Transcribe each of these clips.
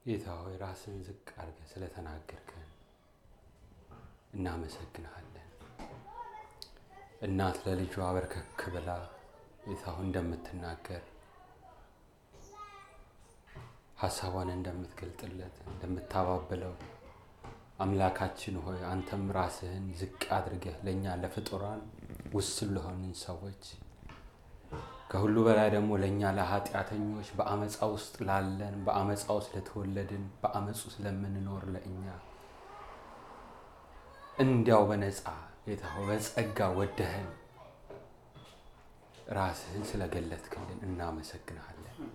ጌታ ሆይ ራስን ዝቅ አድርገህ ስለተናገርከን እናመሰግንሃለን። እናት ለልጇ በርከክ ብላ ጌታ ሆይ እንደምትናገር ሀሳቧን እንደምትገልጥለት እንደምታባብለው አምላካችን ሆይ አንተም ራስህን ዝቅ አድርገህ ለእኛ ለፍጡራን ውስን ለሆንን ሰዎች ከሁሉ በላይ ደግሞ ለእኛ ለኃጢአተኞች በአመፃ ውስጥ ላለን በአመፃ ውስጥ ለተወለድን በአመፁ ስለምንኖር ለእኛ እንዲያው በነፃ ጌታ ሆይ በጸጋ ወደህን ራስህን ስለገለጥክልን እናመሰግንሃለን።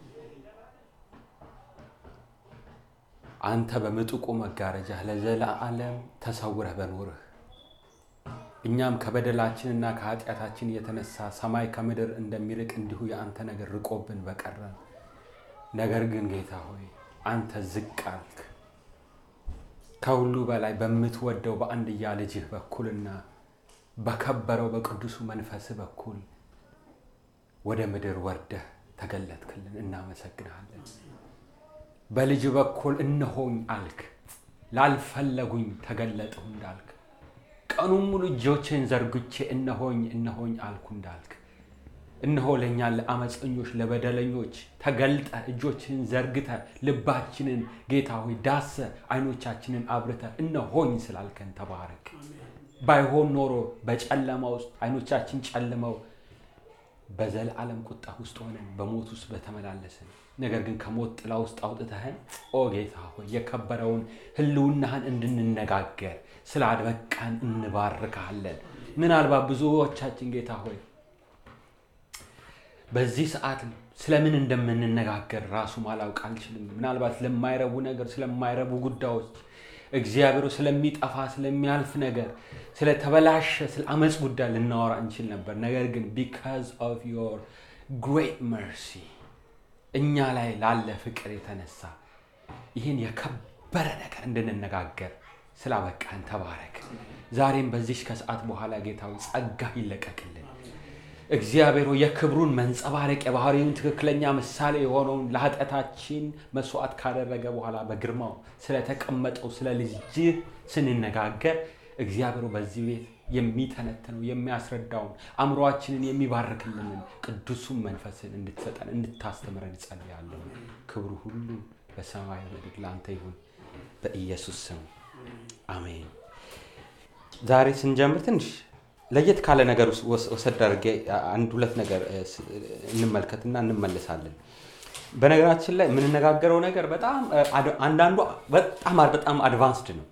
አንተ በምጡቁ መጋረጃህ ለዘላለም ተሰውረህ በኖርህ እኛም ከበደላችንና ከኃጢአታችን የተነሳ ሰማይ ከምድር እንደሚርቅ እንዲሁ የአንተ ነገር ርቆብን በቀረን። ነገር ግን ጌታ ሆይ አንተ ዝቅ አልክ። ከሁሉ በላይ በምትወደው በአንድያ ልጅህ በኩልና በከበረው በቅዱሱ መንፈስህ በኩል ወደ ምድር ወርደህ ተገለጥክልን። እናመሰግንሃለን። በልጅ በኩል እነሆኝ አልክ። ላልፈለጉኝ ተገለጥሁ እንዳልክ ቀኑን ሙሉ እጆችን ዘርግቼ እነሆኝ እነሆኝ አልኩ እንዳልክ እነሆ ለእኛ ለአመፀኞች ለበደለኞች ተገልጠ እጆችን ዘርግተ ልባችንን ጌታ ሆይ ዳሰ አይኖቻችንን አብርተ እነሆኝ ስላልከን ተባረክ። ባይሆን ኖሮ በጨለማ ውስጥ አይኖቻችን ጨልመው በዘላለም ቁጣ ውስጥ ሆነን በሞት ውስጥ በተመላለስን ነገር ግን ከሞት ጥላ ውስጥ አውጥተህን ኦ ጌታ ሆይ የከበረውን ሕልውናህን እንድንነጋገር ስላድበቃን እንባርካለን። ምናልባት ብዙዎቻችን ጌታ ሆይ በዚህ ሰዓት ስለምን እንደምንነጋገር ራሱ ማላውቅ አልችልም። ምናልባት ስለማይረቡ ነገር፣ ስለማይረቡ ጉዳዮች እግዚአብሔሩ ስለሚጠፋ ስለሚያልፍ ነገር፣ ስለተበላሸ ስለ አመፅ ጉዳይ ልናወራ እንችል ነበር። ነገር ግን ቢካዝ ኦፍ ዮር ግሬት መርሲ እኛ ላይ ላለ ፍቅር የተነሳ ይህን የከበረ ነገር እንድንነጋገር ስላበቃን ተባረክ። ዛሬም በዚህ ከሰዓት በኋላ ጌታዊ ጸጋ ይለቀቅልን። እግዚአብሔር የክብሩን መንጸባረቅ የባህሪውን ትክክለኛ ምሳሌ የሆነውን ለኃጢአታችን መስዋዕት ካደረገ በኋላ በግርማው ስለተቀመጠው ስለ ልጅህ ስንነጋገር እግዚአብሔሩ በዚህ ቤት የሚተነትነው የሚያስረዳውን አእምሯችንን የሚባርክልንን ቅዱሱን መንፈስን እንድትሰጠን እንድታስተምረን እጸልያለሁ። ክብሩ ሁሉ በሰማይ ምድር ለአንተ ይሁን በኢየሱስ ስም አሜን። ዛሬ ስንጀምር ትንሽ ለየት ካለ ነገር ወሰድ አድርጌ አንድ ሁለት ነገር እንመልከትና እንመለሳለን። በነገራችን ላይ የምንነጋገረው ነገር በጣም አንዳንዱ በጣም በጣም አድቫንስድ ነው።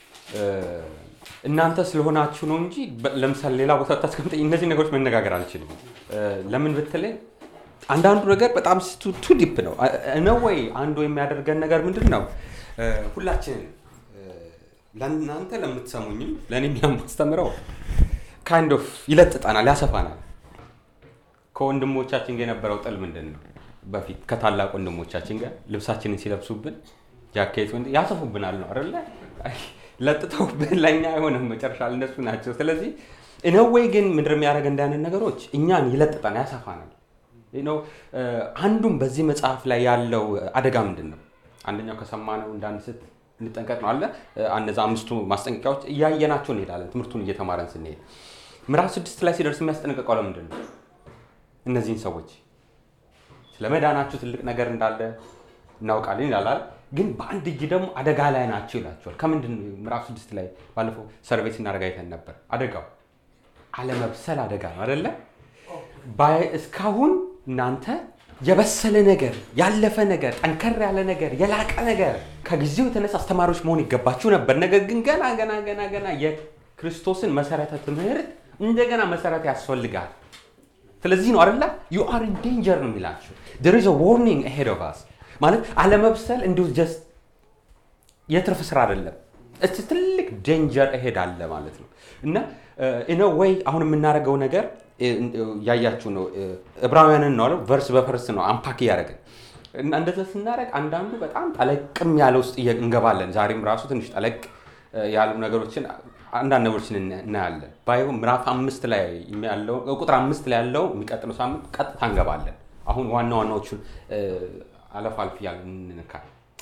እናንተ ስለሆናችሁ ነው እንጂ ለምሳሌ ሌላ ቦታ ታስቀምጠኝ እነዚህ ነገሮች መነጋገር አልችልም። ለምን ብትለኝ አንዳንዱ ነገር በጣም ቱ ዲፕ ነው ነው ወይ አንዱ የሚያደርገን ነገር ምንድን ነው? ሁላችንን ለእናንተ ለምትሰሙኝም ለእኔም የማስተምረው ካይንድ ኦፍ ይለጥጠናል፣ ያሰፋናል። ከወንድሞቻችን ጋር የነበረው ጥል ምንድን ነው? በፊት ከታላቅ ወንድሞቻችን ጋር ልብሳችንን ሲለብሱብን ጃኬት ያሰፉብናል ነው አይደለ? ለጥተውብን ለእኛ አይሆንም፣ መጨረሻ እነሱ ናቸው። ስለዚህ እነወይ ግን ምድር የሚያደርግ እንዳያንን ነገሮች እኛን ይለጥጠናል፣ ያሰፋናል። አንዱም በዚህ መጽሐፍ ላይ ያለው አደጋ ምንድን ነው? አንደኛው ከሰማነው እንዳንስት እንጠንቀቅ ነው አለ። እነዛ አምስቱ ማስጠንቀቂያዎች እያየናቸው እንሄዳለን፣ ትምህርቱን እየተማረን ስንሄድ። ምዕራፍ ስድስት ላይ ሲደርስ የሚያስጠነቅቀው ለምንድን ነው? እነዚህን ሰዎች ስለ መዳናቸው ትልቅ ነገር እንዳለ እናውቃለን ይላል። ግን በአንድ እጅ ደግሞ አደጋ ላይ ናቸው ይላቸዋል። ከምንድን ነው? ምዕራፍ ስድስት ላይ ባለፈው ሰርቬይ ስናደርግ አይተን ነበር። አደጋው አለመብሰል አደጋ ነው አደለ? እስካሁን እናንተ የበሰለ ነገር ያለፈ ነገር ጠንከር ያለ ነገር የላቀ ነገር ከጊዜው የተነሳ አስተማሪዎች መሆን ይገባችሁ ነበር። ነገር ግን ገና ገና ገና ገና የክርስቶስን መሰረተ ትምህርት እንደገና መሰረት ያስፈልጋል። ስለዚህ ነው አይደለ ዩ አር ኢን ዴንጀር ነው የሚላቸው there is a warning ahead of us ማለት አለመብሰል እንዲሁ ጀስት የትርፍ ስራ አይደለም። እስቲ ትልቅ ዴንጀር እሄድ አለ ማለት ነው እና ኢነ ወይ አሁን የምናደርገው ነገር ያያችሁ ነው። ዕብራውያንን ነው ቨርስ በቨርስ ነው አምፓክ እያደረግን እና እንደዛ ስናደርግ አንዳንዱ በጣም ጠለቅም ያለ ውስጥ እንገባለን። ዛሬም ራሱ ትንሽ ጠለቅ ያሉ ነገሮችን አንዳንድ ነገሮችን እናያለን። ባይሆን ምዕራፍ አምስት ላይ ያለው ቁጥር አምስት ላይ ያለው የሚቀጥለው ሳምንት ቀጥታ እንገባለን። አሁን ዋና ዋናዎቹን አለፍ አልፍ እያልን እንነካል።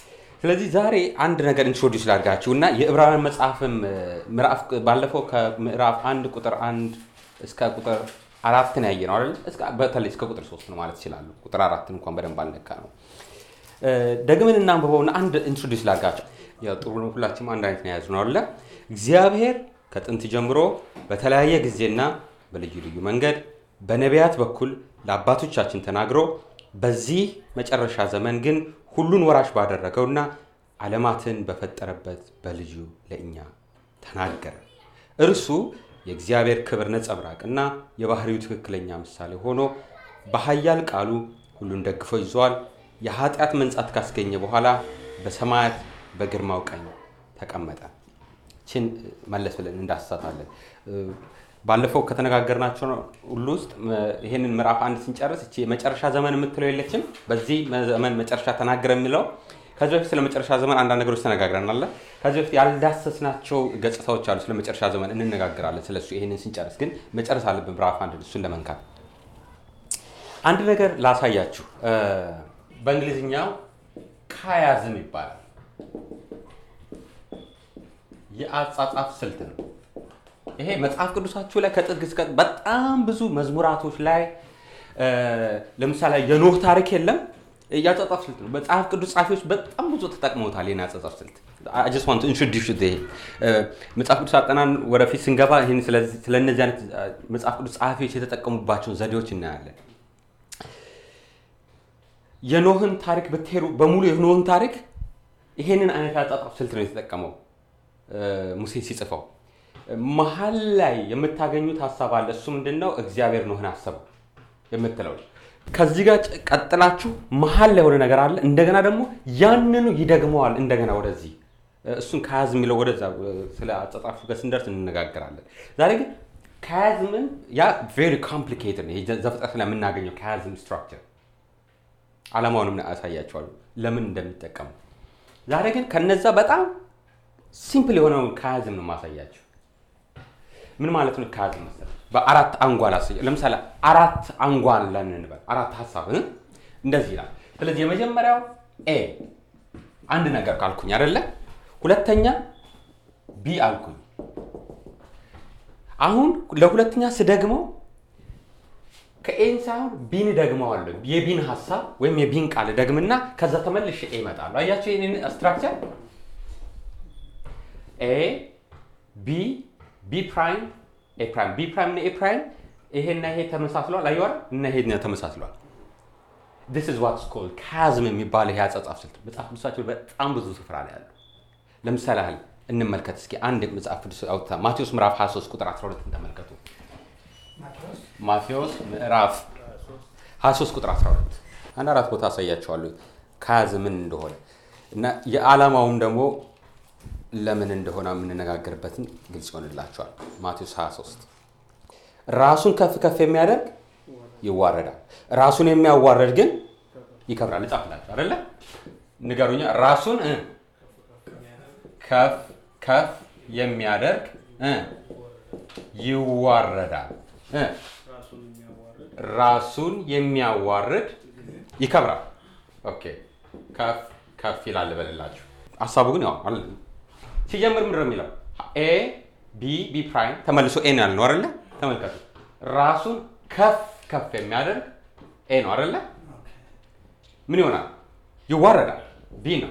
ስለዚህ ዛሬ አንድ ነገር ኢንትሮዲውስ ላድርጋችሁ እና የዕብራውያን መጽሐፍም ምዕራፍ ባለፈው ከምዕራፍ አንድ ቁጥር አንድ እስከ ቁጥር አራትን ያየ ነው አይደል? በተለይ እስከ ቁጥር ሶስት ነው ማለት ይችላሉ። ቁጥር አራትን እንኳን በደንብ አልነካ ነው። ደግመን እናንብበውና አንድ ኢንትሮዲውስ ላድርጋችሁ። ያው ጥሩ ነው፣ ሁላችንም አንድ አይነት ነው የያዝነው አይደለ? እግዚአብሔር ከጥንት ጀምሮ በተለያየ ጊዜና በልዩ ልዩ መንገድ በነቢያት በኩል ለአባቶቻችን ተናግሮ በዚህ መጨረሻ ዘመን ግን ሁሉን ወራሽ ባደረገውና ዓለማትን በፈጠረበት በልጁ ለእኛ ተናገረ። እርሱ የእግዚአብሔር ክብር ነጸብራቅና የባህሪው ትክክለኛ ምሳሌ ሆኖ በኃያል ቃሉ ሁሉን ደግፎ ይዘዋል። የኃጢአት መንጻት ካስገኘ በኋላ በሰማያት በግርማው ቀኝ ተቀመጠ። ችን መለስ ብለን እንዳስሳታለን። ባለፈው ከተነጋገርናቸው ሁሉ ውስጥ ይህንን ምዕራፍ አንድ ስንጨርስ እቺ የመጨረሻ ዘመን የምትለው የለችም። በዚህ ዘመን መጨረሻ ተናገረ የሚለው ከዚህ በፊት ስለ መጨረሻ ዘመን አንዳንድ ነገሮች ተነጋግረናል። ከዚህ በፊት ያልዳሰስናቸው ገጽታዎች አሉ። ስለ መጨረሻ ዘመን እንነጋገራለን ስለሱ። ይህንን ስንጨርስ ግን መጨረስ አለብን ምዕራፍ አንድ እሱን ለመንካት አንድ ነገር ላሳያችሁ። በእንግሊዝኛው ካያዝም ይባላል። የአጻጻፍ ስልት ነው። ይሄ መጽሐፍ ቅዱሳችሁ ላይ ከጥግ እስከ በጣም ብዙ መዝሙራቶች ላይ ለምሳሌ የኖህ ታሪክ የለም የአጻጻፍ ስልት ነው። መጽሐፍ ቅዱስ ጸሐፊዎች በጣም ብዙ ተጠቅመውታል። ይህን አጻጻፍ ስልት ጀስት ዋንት ኢንትሮዲውስ ይሄ መጽሐፍ ቅዱስ አጠናን ወደፊት ስንገባ ይህን ስለነዚህ አይነት መጽሐፍ ቅዱስ ጸሐፊዎች የተጠቀሙባቸውን ዘዴዎች እናያለን። የኖህን ታሪክ ብትሄዱ በሙሉ የኖህን ታሪክ ይሄንን አይነት አጻጻፍ ስልት ነው የተጠቀመው ሙሴ ሲጽፈው። መሀል ላይ የምታገኙት ሀሳብ አለ። እሱ ምንድን ነው? እግዚአብሔር ኖህን አሰበው የምትለው ከዚህ ጋር ቀጥላችሁ መሀል ላይ የሆነ ነገር አለ። እንደገና ደግሞ ያንኑ ይደግመዋል እንደገና ወደዚህ እሱን ከያዝ የሚለው ወደዛ ስለ አጻጻፉ ጋር ስንደርስ እንነጋገራለን። ዛሬ ግን ከያዝምን ያ ቬሪ ኮምፕሊኬትድ ነው። ዘፍጥረት ላይ የምናገኘው ከያዝም ስትራክቸር አላማውንም አሳያቸዋለሁ ለምን እንደሚጠቀሙ። ዛሬ ግን ከነዛ በጣም ሲምፕል የሆነውን ከያዝም ነው ማሳያቸው። ምን ማለት ነው ከያዝም መሰለህ? በአራት አንጓል አሳያ። ለምሳሌ አራት አንጓል ለን እንበል፣ አራት ሀሳብ እንደዚህ ይላል። ስለዚህ የመጀመሪያው ኤ አንድ ነገር ካልኩኝ አይደለ? ሁለተኛ ቢ አልኩኝ። አሁን ለሁለተኛ ስደግመው ከኤን ሳይሆን ቢን ደግመዋለሁ። የቢን ሀሳብ ወይም የቢን ቃል ደግምና ከዛ ተመልሼ ኤ እመጣለሁ። አያቸው ይህንን ስትራክቸር ኤ ቢ ቢ ፕራይም ኤ ፕራይም ቢ ፕራይም እና ኤ ፕራይም ይሄና ይሄ ተመሳስሏል። አየዋል እና ይሄ ተመሳስሏል። ዲስ ኢዝ ዋትስ ኮልድ ካዝም የሚባል ይሄ አጻጻፍ ስልት መጽሐፍ ቅዱሳቸው በጣም ብዙ ስፍራ ላይ ያሉ። ለምሳሌ ያህል እንመልከት እስኪ አንድ መጽሐፍ ቅዱስ አውጥታ ማቴዎስ ምዕራፍ 23 ቁጥር 12 ተመልከቱ። ማቴዎስ ምዕራፍ 23 ቁጥር 12 አንድ አራት ቦታ አሳያቸዋለሁ ካዝ ምን እንደሆነ እና የዓላማውም ደግሞ ለምን እንደሆነ የምንነጋገርበትን ግልጽ ይሆንላቸዋል። ማቴዎስ 23 ራሱን ከፍ ከፍ የሚያደርግ ይዋረዳል፣ ራሱን የሚያዋረድ ግን ይከብራል። እጻፍላችሁ አይደለ? ንገሩኛ። ራሱን ከፍ ከፍ የሚያደርግ ይዋረዳል ራሱን የሚያዋርድ ይከብራል። ኦኬ ከፍ ከፍ ይላል በልላችሁ። ሀሳቡ ግን ያው ሲጀምር ምንድን ነው የሚለው? ኤ ቢ ቢ ፕራይም ተመልሶ ኤ ነው ያልነው አይደለ? ተመልከቱ። ራሱን ከፍ ከፍ የሚያደርግ ኤ ነው አይደለ? ምን ይሆናል? ይዋረዳል። ቢ ነው።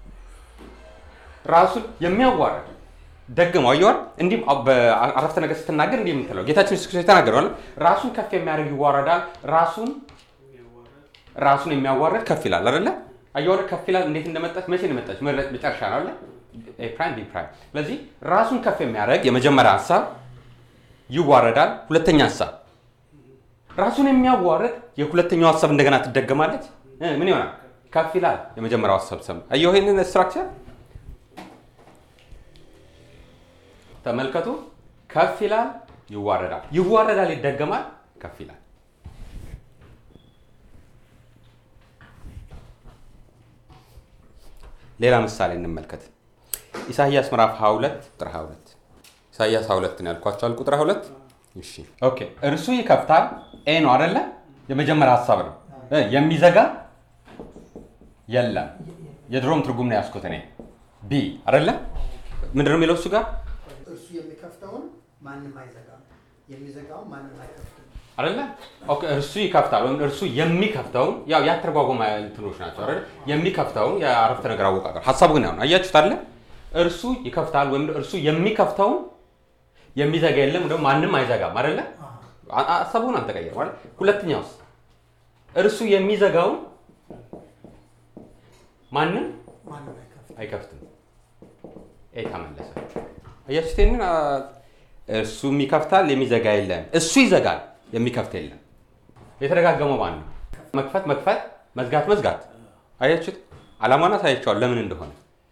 ራሱን የሚያዋርድ ደግመው አየዋል። እንዲህ በአረፍተ ነገር ስትናገር እንዲህ የምትለው ጌታችን ኢየሱስ ክርስቶስ የተናገረዋል። ራሱን ከፍ የሚያደርግ ይዋረዳል፣ ራሱን ራሱን የሚያዋርድ ከፍ ይላል አይደለ? አየዋል። ከፍ ይላል እንዴት እንደመጣች መቼ እንደመጣች መጨረሻ ነው አይደለ? ኤ ፕራይም ቢ ፕራይም። ስለዚህ ራሱን ከፍ የሚያደርግ የመጀመሪያ ሀሳብ ይዋረዳል። ሁለተኛ ሀሳብ ራሱን የሚያዋርድ የሁለተኛው ሀሳብ እንደገና ትደገማለች። ምን ይሆናል? ከፍ ይላል። የመጀመሪያው ሀሳብ ሰም አየሁ ይህንን ስትራክቸር ተመልከቱ። ከፍ ይላል፣ ይዋረዳል፣ ይዋረዳል፣ ይደገማል፣ ከፍ ይላል። ሌላ ምሳሌ እንመልከት። ኢሳይያስ ምዕራፍ 22 ቁጥር 22 ኢሳይያስ 22 ነው ያልኳቸዋል። ቁጥር 22 እሺ፣ ኦኬ። እርሱ ይከፍታል፣ ኤ ነው አይደለ? የመጀመሪያ ሀሳብ ነው። የሚዘጋ የለም የድሮም ትርጉም ነው ያስኩት እኔ ቢ አይደለ ምንድን ነው የሚለው እሱ ጋር እርሱ የሚከፍተውን ማንም አይዘጋም፣ የሚዘጋውን ማንም አይከፍትም። አይደለ ኦኬ እርሱ ይከፍታል ወይም እርሱ የሚከፍተውን ያው ያተረጓጎም እንትኖች ናቸው አይደለ የሚከፍተውን የአረፍተ ነገር አወቃቀር ሀሳቡ ግን ያሁን አያችሁት አለ እርሱ ይከፍታል ወይም እርሱ የሚከፍተውን የሚዘጋ የለም ደግሞ ማንም አይዘጋም አይደለ አ- ሀሳቡን አልተቀየረም አይደል ሁለተኛውስ እርሱ የሚዘጋውን ማንም ማንም አይከፍትም። አይከፍትም ኤ ተመለሰ አያችሁት ይሄንን አ፣ እርሱም ይከፍታል የሚዘጋ የለም እሱ ይዘጋል የሚከፍት የለም የተደጋገመው ማን ነው መክፈት መክፈት መዝጋት መዝጋት አያችሁት አላማና ሳያቸዋል ለምን እንደሆነ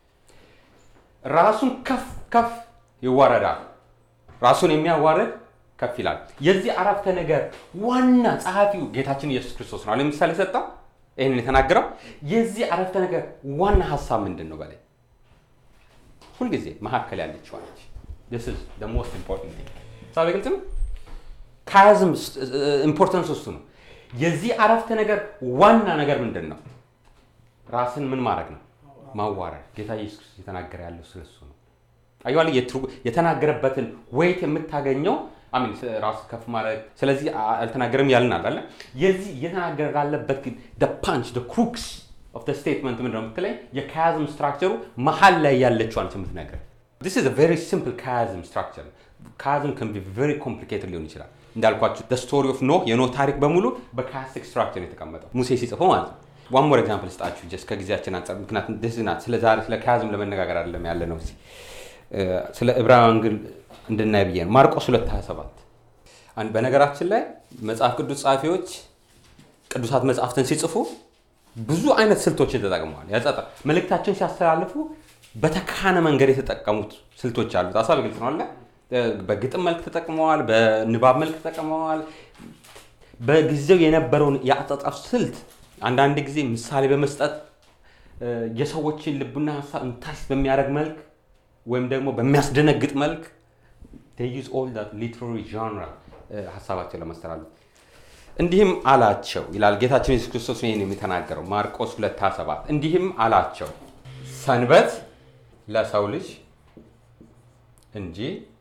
ራሱን ከፍ ከፍ ይዋረዳል ራሱን የሚያዋርድ ከፍ ይላል የዚህ አረፍተ ነገር ዋና ጸሐፊው ጌታችን ኢየሱስ ክርስቶስ ነው ለምሳሌ ሰጠው ይህንን የተናገረው የዚህ አረፍተ ነገር ዋና ሀሳብ ምንድን ነው በላይ ሁልጊዜ መካከል ያለችዋ ነች this is the most important thing ሳቢ ግልጽ ነው ካያዝም ኢምፖርተንስ እሱ ነው የዚህ አረፍተ ነገር ዋና ነገር ምንድን ነው ራስን ምን ማድረግ ነው ማዋረድ ጌታ ኢየሱስ ክርስቶስ የተናገረ ያለው ስለሱ ነው አየዋል የተናገረበትን ወይት የምታገኘው አሚን ራስ ከፍ ማድረግ ስለዚህ አ- አልተናገረም ያልናል አለ የዚህ እየተናገረ ላለበት ግን ፓንች ክሩክስ ኦፍ ስቴትመንት ምንድን ነው የምትለኝ የካያዝም ስትራክቸሩ መሀል ላይ ያለችዋን የምትነግረን This is a very simple chiasm structure. Chiasm can be very complicated ሊሆን ይችላል። እንዳልኳችሁ the story of ኖህ የኖህ ታሪክ በሙሉ በካያስቲክ ስትራክቸር የተቀመጠው ሙሴ ሲጽፈው ማለት ነው። ዋን ሞር ኤግዛምፕል ስጣችሁ ጀስት ከጊዜያችን አንጻር ምክንያቱም this is not ስለ ዛሬ ስለ ካያዝም ለመነጋገር አይደለም ያለ ነው እዚህ እ፣ ስለ ዕብራውያን ግን እንድናይ ብዬ ነው። ማርቆስ 227 አንድ በነገራችን ላይ መጽሐፍ ቅዱስ ጸሐፊዎች ቅዱሳት መጽሐፍትን ሲጽፉ ብዙ አይነት ስልቶችን ተጠቅመዋል። ያጸጣ መልእክታቸውን ሲያስተላልፉ በተካነ መንገድ የተጠቀሙት ስልቶች አሉት። ሀሳብ ግልጽ ነው አለ። በግጥም መልክ ተጠቅመዋል፣ በንባብ መልክ ተጠቅመዋል። በጊዜው የነበረውን የአጻጻፍ ስልት አንዳንድ ጊዜ ምሳሌ በመስጠት እ፣ የሰዎችን ልቡና ሀሳብ እንታስ በሚያደርግ መልክ ወይም ደግሞ በሚያስደነግጥ መልክ they use all that literary genre እ፣ ሀሳባቸው ለማስተላለፍ እንዲህም አላቸው ይላል ጌታችን ኢየሱስ ክርስቶስ ነው ይህን የተናገረው ማርቆስ 2:27 እንዲህም አላቸው ሰንበት ለሰው ልጅ እንጂ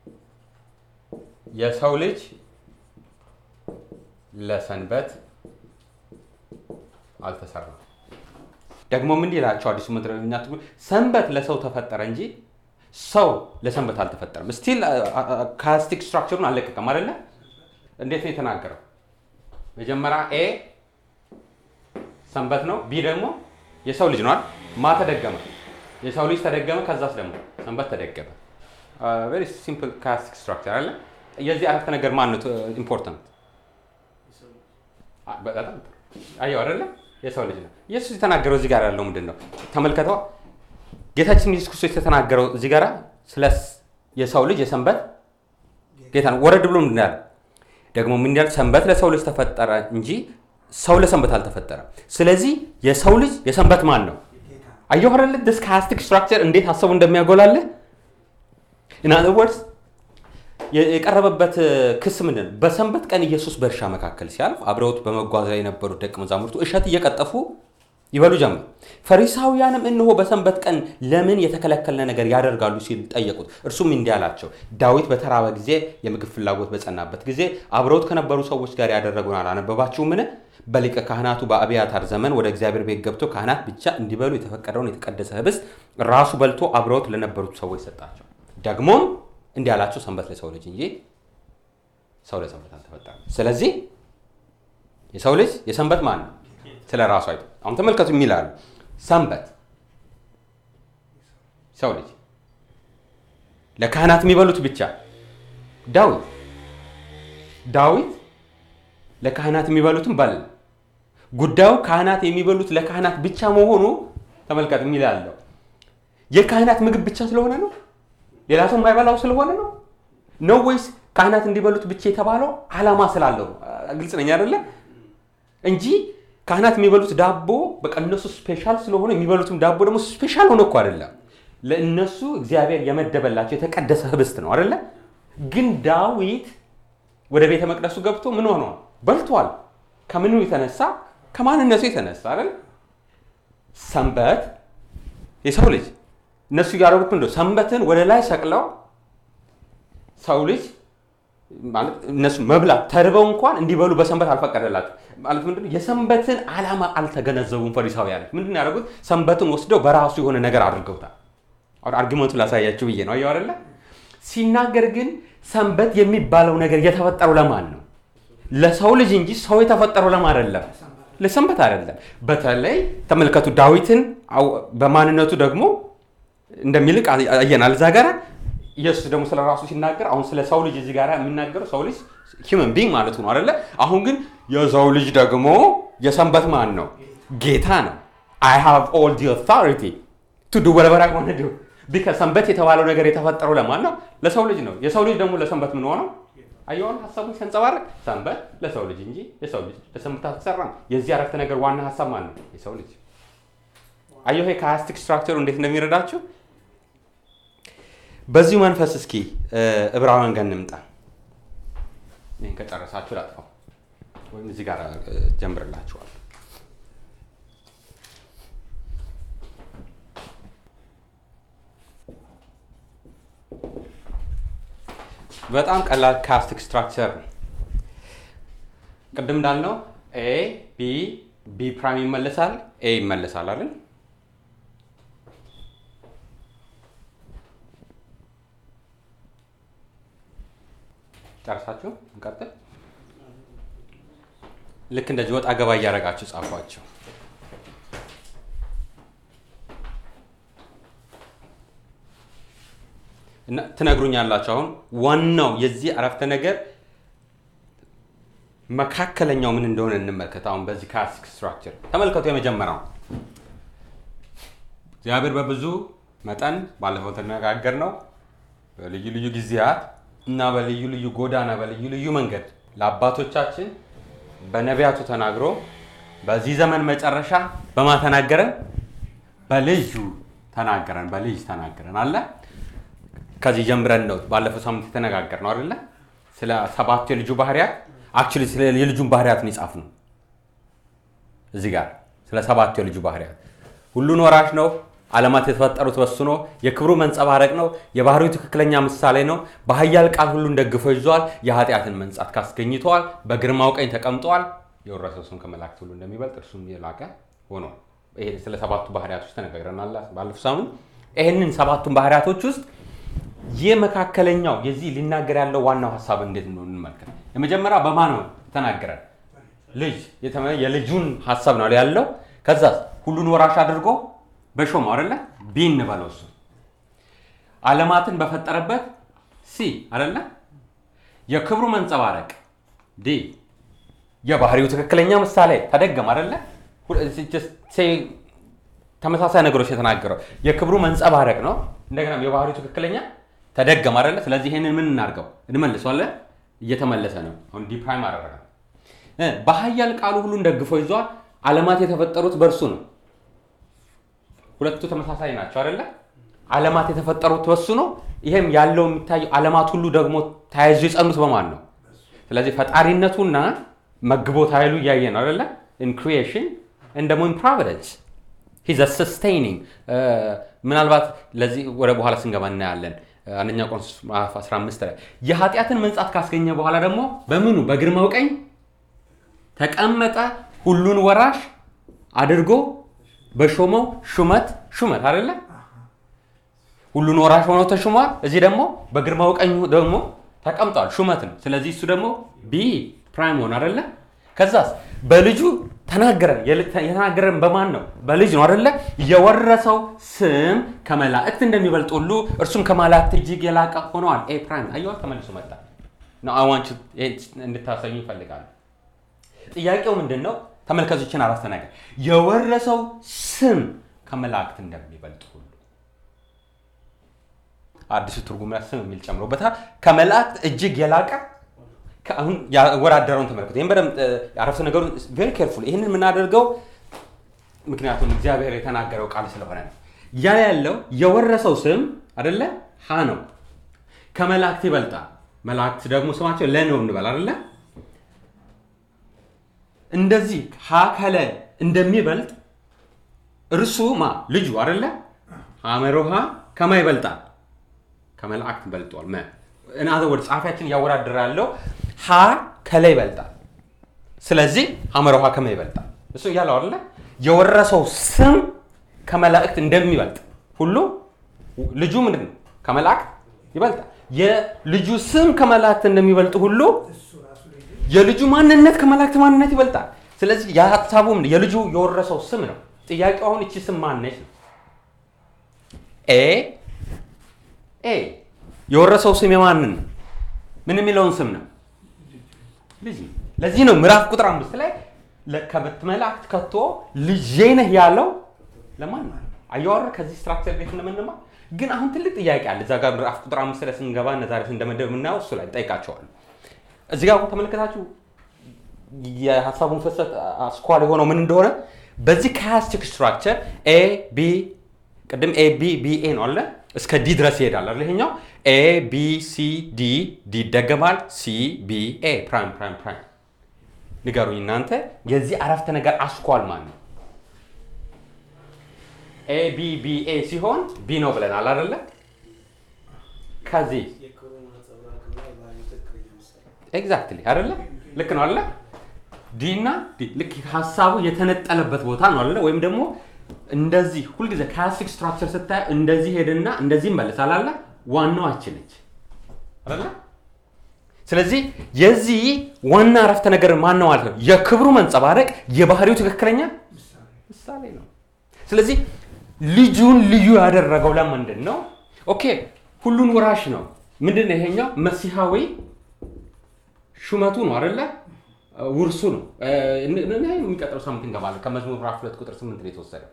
የሰው ልጅ ለሰንበት አልተሰራም። ደግሞ ምን ይላቸው አዲሱ መደበኛ ትርጉም ሰንበት ለሰው ተፈጠረ እንጂ ሰው ለሰንበት አልተፈጠረም። ስቲል ካስቲክ ስትራክቸሩን አልለቀቀም አይደለ? እንዴት ነው የተናገረው? መጀመሪያ ኤ ሰንበት ነው፣ ቢ ደግሞ የሰው ልጅ ነዋል። ማ ተደገመ? የሰው ልጅ ተደገመ። ከዛስ ደግሞ ሰንበት ተደገመ። ቬሪ ሲምፕል ካስቲክ ስትራክቸር አለ። የዚህ አረፍተ ነገር ማን ነው ኢምፖርታንት? በጣም ጥሩ። አየው አይደለ? የሰው ልጅ ነው። ኢየሱስ የተናገረው እዚህ ጋር ያለው ምንድን ነው? ተመልከተዋ። ጌታችን ኢየሱስ ክርስቶስ የተናገረው እዚህ ጋር ስለ የሰው ልጅ የሰንበት ጌታ ነው። ወረድ ብሎ ምንድን ያለ ደግሞ ምን ያል ሰንበት ለሰው ልጅ ተፈጠረ እንጂ ሰው ለሰንበት አልተፈጠረም። ስለዚህ የሰው ልጅ የሰንበት ማን ነው? ጌታ ነው። አየሁ አይደለ? ዲስ ካስቲክ ስትራክቸር እንዴት ሀሳቡ እንደሚያጎላልህ ኢን አዘር ወርድስ የቀረበበት ክስ ምንድን ነው? በሰንበት ቀን ኢየሱስ በእርሻ መካከል ሲያልፍ አብረውት በመጓዝ ላይ የነበሩት ደቀ መዛሙርቱ እሸት እየቀጠፉ ይበሉ ጀመር። ፈሪሳውያንም እነሆ በሰንበት ቀን ለምን የተከለከለ ነገር ያደርጋሉ ሲል ጠየቁት። እርሱም እንዲህ አላቸው፣ ዳዊት በተራበ ጊዜ የምግብ ፍላጎት በጸናበት ጊዜ አብረውት ከነበሩ ሰዎች ጋር ያደረገውን አላነበባችሁምን? በሊቀ ካህናቱ በአብያታር ዘመን ወደ እግዚአብሔር ቤት ገብቶ ካህናት ብቻ እንዲበሉ የተፈቀደውን የተቀደሰ ህብስት ራሱ በልቶ አብረውት ለነበሩት ሰዎች ሰጣቸው። ደግሞም እንዲህ አላቸው፣ ሰንበት ለሰው ልጅ እንጂ ሰው ለሰንበት አልተፈጠረም። ስለዚህ የሰው ልጅ የሰንበት ማን ነው? ስለ ራሱ አይቶ አሁን ተመልከቱ የሚላሉ ሰንበት ሰው ልጅ ለካህናት የሚበሉት ብቻ ዳዊት ዳዊት ለካህናት የሚበሉትን በል ጉዳዩ ካህናት የሚበሉት ለካህናት ብቻ መሆኑ ተመልከት የሚላለው የካህናት ምግብ ብቻ ስለሆነ ነው ሌላ ሰው የማይበላው ስለሆነ ነው ነው ወይስ ካህናት እንዲበሉት ብቻ የተባለው ዓላማ ስላለው ነው? ግልጽ ነኝ አይደለ? እንጂ ካህናት የሚበሉት ዳቦ በቃ እነሱ ስፔሻል ስለሆነ የሚበሉትም ዳቦ ደግሞ ስፔሻል ሆነ እኮ አይደለም። ለእነሱ እግዚአብሔር የመደበላቸው የተቀደሰ ህብስት ነው አይደለ? ግን ዳዊት ወደ ቤተ መቅደሱ ገብቶ ምን ሆኗል? በልቷል። ከምኑ የተነሳ ከማንነቱ የተነሳ አይደል? ሰንበት የሰው ልጅ እነሱ ያደረጉት ምንድን ነው? ሰንበትን ወደ ላይ ሰቅለው ሰው ልጅ ማለት እነሱ መብላት ተርበው እንኳን እንዲበሉ በሰንበት አልፈቀደላቸው። ማለት ምንድን ነው? የሰንበትን ዓላማ አልተገነዘቡም ፈሪሳውያኖች። ምንድን ነው ያደረጉት? ሰንበትን ወስደው በራሱ የሆነ ነገር አድርገውታል። አሁን አርጊመንቱን ላሳያችሁ ብዬ ነው። አየሁ አይደለ? ሲናገር ግን ሰንበት የሚባለው ነገር የተፈጠረው ለማን ነው? ለሰው ልጅ እንጂ ሰው የተፈጠረው ለማን አይደለም፣ ለሰንበት አይደለም። በተለይ ተመልከቱ፣ ዳዊትን አው- በማንነቱ ደግሞ እንደሚልቅ አየናል እዛ ጋር ኢየሱስ ደግሞ ስለ ራሱ ሲናገር አሁን ስለ ሰው ልጅ እዚህ ጋር የሚናገረው ሰው ልጅ ሂውመን ቢንግ ማለቱ ነው አይደለ? አሁን ግን የሰው ልጅ ደግሞ የሰንበት ማን ነው? ጌታ ነው። አይ ሃቭ ኦል ዲ ኦቶሪቲ ቱ ዱ ወለቨር አይ ዋንት ዱ ቢካዝ ሰንበት የተባለው ነገር የተፈጠረው ለማን ነው? ለሰው ልጅ ነው። የሰው ልጅ ደግሞ ለሰንበት ምን ሆነው? አየዋን ሀሳቡን ሲያንጸባርቅ ሰንበት ለሰው ልጅ እንጂ የሰው ልጅ ለሰንበት አልተሰራም። የዚህ አረፍተ ነገር ዋና ሀሳብ ማን ነው? የሰው ልጅ። አየሁ ይሄ ካያስቲክ ስትራክቸሩ እንዴት እንደሚረዳችሁ በዚሁ መንፈስ እስኪ እ፣ ዕብራውያን ጋር እንምጣ። ይህን ከጨረሳችሁ ላጥፋው ወይም እዚህ ጋር እ፣ ጀምርላችኋል። በጣም ቀላል ካስቲክ ስትራክቸር ነው። ቅድም እንዳልነው ኤ ቢ ቢ ፕራይም ይመለሳል፣ ኤ ይመለሳል አይደል? ጨርሳችሁ እንቀጥል። ልክ እንደዚህ ወጣ ገባ እያደረጋችሁ ጻፏቸው። እና ትነግሩኛላችሁ። አሁን ዋናው የዚህ አረፍተ ነገር መካከለኛው ምን እንደሆነ እንመልከት። አሁን በዚህ ካስክ ስትራክቸር ተመልከቱ። የመጀመሪያው እግዚአብሔር በብዙ መጠን ባለፈው ተነጋገር ነው በልዩ ልዩ ጊዜያት እና በልዩ ልዩ ጎዳና በልዩ ልዩ መንገድ ለአባቶቻችን በነቢያቱ ተናግሮ በዚህ ዘመን መጨረሻ በማን ተናገረን? በልጁ ተናገረን፣ በልጅ ተናገረን አለ። ከዚህ ጀምረን ነው ባለፈው ሳምንት የተነጋገር ነው አይደለ? ስለ ሰባቱ የልጁ ባህሪያት አክቹዋሊ ስለ የልጁን ባህሪያት ነው የጻፍ ነው እዚህ ጋር ስለ ሰባቱ የልጁ ባህሪያት ሁሉን ወራሽ ነው። ዓለማት የተፈጠሩት በሱ ነው። የክብሩ መንጸባረቅ ነው። የባህሪው ትክክለኛ ምሳሌ ነው። በኃያል ቃል ሁሉን ደግፎ ይዟል። የኃጢአትን መንጻት ካስገኝተዋል። በግርማው ቀኝ ተቀምጠዋል። የወረሰው እሱም ከመላእክት ሁሉ እንደሚበልጥ እርሱም የላቀ ሆኗል። ይሄ ስለ ሰባቱ ባህሪያቶች ተነጋግረናል ባለፈው ሳምንት። ይህንን ሰባቱን ባህሪያቶች ውስጥ የመካከለኛው የዚህ ሊናገር ያለው ዋናው ሀሳብ እንዴት ነው እንመልከት። የመጀመሪያ በማን ነው ተናገረን? ልጅ የተመ- የልጁን ሀሳብ ነው ያለው። ከዛ ሁሉን ወራሽ አድርጎ በሾመው አይደለ ቢ እንበለው እሱ ዓለማትን በፈጠረበት ሲ አይደለ የክብሩ መንጸባረቅ ዲ የባህሪው ትክክለኛ ምሳሌ ተደገም አይደለ ሁ- just say ተመሳሳይ ነገሮች የተናገረው የክብሩ መንጸባረቅ ነው። እንደገና የባህሪው ትክክለኛ ተደገም አይደለ። ስለዚህ ይሄንን ምን እናድርገው እንመልሰዋለን። እየተመለሰ ነው። አሁን ዲ ፕራይም አደረገ። እ በኃያል ቃሉ ሁሉን ደግፎ ይዟል። ዓለማት የተፈጠሩት በእርሱ ነው። ሁለቱ ተመሳሳይ ናቸው አይደለ? ዓለማት የተፈጠሩት በሱ ነው። ይሄም ያለው የሚታየው ዓለማት ሁሉ ደግሞ ተያይዞ የጸኑት በማን ነው? ስለዚህ ፈጣሪነቱና መግቦት ኃይሉ እያየ ነው አይደለ? ኢን ክሪኤሽን and ደግሞ ኢን ፕሮቪደንስ ሂዝ ሰስቴኒንግ ምናልባት ለዚህ ወደ በኋላ ስንገባ እናያለን። አንደኛ ቆሮንቶስ ምዕራፍ 15 ላይ የኃጢአትን መንጻት ካስገኘ በኋላ ደግሞ በምኑ በግርማው ቀኝ ተቀመጠ ሁሉን ወራሽ አድርጎ በሾመው ሹመት ሹመት አይደለ ሁሉን ወራሽ ሆኖ ተሹሟል። እዚህ ደግሞ በግርማው ቀኝ ደግሞ ተቀምጧል። ሹመት ነው። ስለዚህ እሱ ደግሞ ቢ ፕራይም ሆነ አይደለ ከዛስ በልጁ ተናገረን። የል- የተናገረን በማን ነው? በልጅ ነው አይደለ የወረሰው ስም ከመላእክት እንደሚበልጥ ሁሉ እርሱም ከመላእክት እጅግ የላቀ ሆነዋል። ኤ ፕራይም አየዋ ተመልሶ መጣ ነው አዋንች እንድታሰኙ ይፈልጋሉ። ጥያቄው ምንድን ነው? ተመልከቶችን አረፍተ ነገር የወረሰው ስም ከመላእክት እንደሚበልጥ ሁሉ አዲሱ ትርጉም ላይ ስም የሚል ጨምሮበታል። ከመላእክት እጅግ የላቀ ከ- አሁን ያወዳደረውን ተመልከቱ። ይህም በደምብ እ፣ አረፍተ ነገሩን ቬሪ ኬርፉል ይህንን የምናደርገው ምክንያቱም እግዚአብሔር የተናገረው ቃል ስለሆነ ነው። ያ ያለው የወረሰው ስም አደለ ሀ ነው። ከመላእክት ይበልጣል። መላእክት ደግሞ ስማቸው ለ ነው እንበል አደለ እንደዚህ ሀ ከለ እንደሚበልጥ እርሱ ማ ልጁ አደለ ሐመሮሃ ከማ ይበልጣል? ከመላእክት በልጧል። መ እናዘ ወደ ጸሐፊያችን እያወዳደረ ያለው ሀ ከላይ ይበልጣል። ስለዚህ ሐመሮሃ ከማ ይበልጣል። እሱ እያለው አይደለ የወረሰው ስም ከመላእክት እንደሚበልጥ ሁሉ ልጁ ምንድን ነው? ከመላእክት ይበልጣል። የልጁ ስም ከመላእክት እንደሚበልጥ ሁሉ እሱ ራሱ ልጁ የልጁ ማንነት ከመላእክት ማንነት ይበልጣል። ስለዚህ የሀሳቡ ምንድን- የልጁ የወረሰው ስም ነው። ጥያቄው አሁን እቺ ስም ማነች ነው። ኤ ኤ የወረሰው ስም የማንን ነው? ምን የሚለውን ስም ነው? ልጅ ነው። ለዚህ ነው ምዕራፍ ቁጥር አምስት ላይ ለከበት መላእክት ከቶ ልጄ ነህ ያለው ለማን ነው? አየዋረ ከዚህ ስትራክቸር ቤት እንደምንማር ግን አሁን ትልቅ ጥያቄ አለ። እዛ ጋር ምዕራፍ ቁጥር አምስት ላይ ስንገባ እነ ዛሬ እንደመደብ የምናየው እሱ ላይ ጠይቃቸዋል። እዚህ ጋር አሁን ተመለከታችሁ የሀሳቡን ፍሰት አስኳል የሆነው ምን እንደሆነ በዚህ ካያስቲክ ስትራክቸር ኤ ቢ ቅድም ኤ ቢ ቢ ኤ ነው አለ እስከ ዲ ድረስ ይሄዳል አለ ይሄኛው ኤ ቢ ሲ ዲ ዲ ይደገማል ሲ ቢ ኤ ፕራይም ፕራይም ፕራይም ንገሩኝ እናንተ የዚህ አረፍተ ነገር አስኳል ማን ነው ኤ ቢ ቢ ኤ ሲሆን ቢ ነው ብለናል አይደለ ከዚህ የክብሩ ነጸብራቅና የባህሪ ትክክለኛ ምሳሌ ኤግዛክትሊ አይደለ ልክ ነው አይደለ ዲ እና ዲ ልክ ሀሳቡ የተነጠለበት ቦታ ነው አይደለ ወይም ደግሞ እንደዚህ ሁልጊዜ ክላሲክ ስትራክቸር ስታይ እንደዚህ ሄድና እንደዚህ ይመለሳል አለ ዋናው አች ነች አይደለ ስለዚህ የዚህ ዋና አረፍተ ነገር ማን ነው ማለት ነው የክብሩ መንጸባረቅ የባህሪው ትክክለኛ ምሳሌ ምሳሌ ነው ስለዚህ ልጁን ልዩ ያደረገው ለምንድን ነው ኦኬ ሁሉን ወራሽ ነው ምንድን ነው ይሄኛው መሲሐዊ ሹመቱ ነው አይደለ ውርሱ ነው እ፣ እን- እን- የሚቀጥለው ሳምንት እንገባለን ከመዝሙር ምዕራፍ ሁለት ቁጥር ስምንት ነው የተወሰደው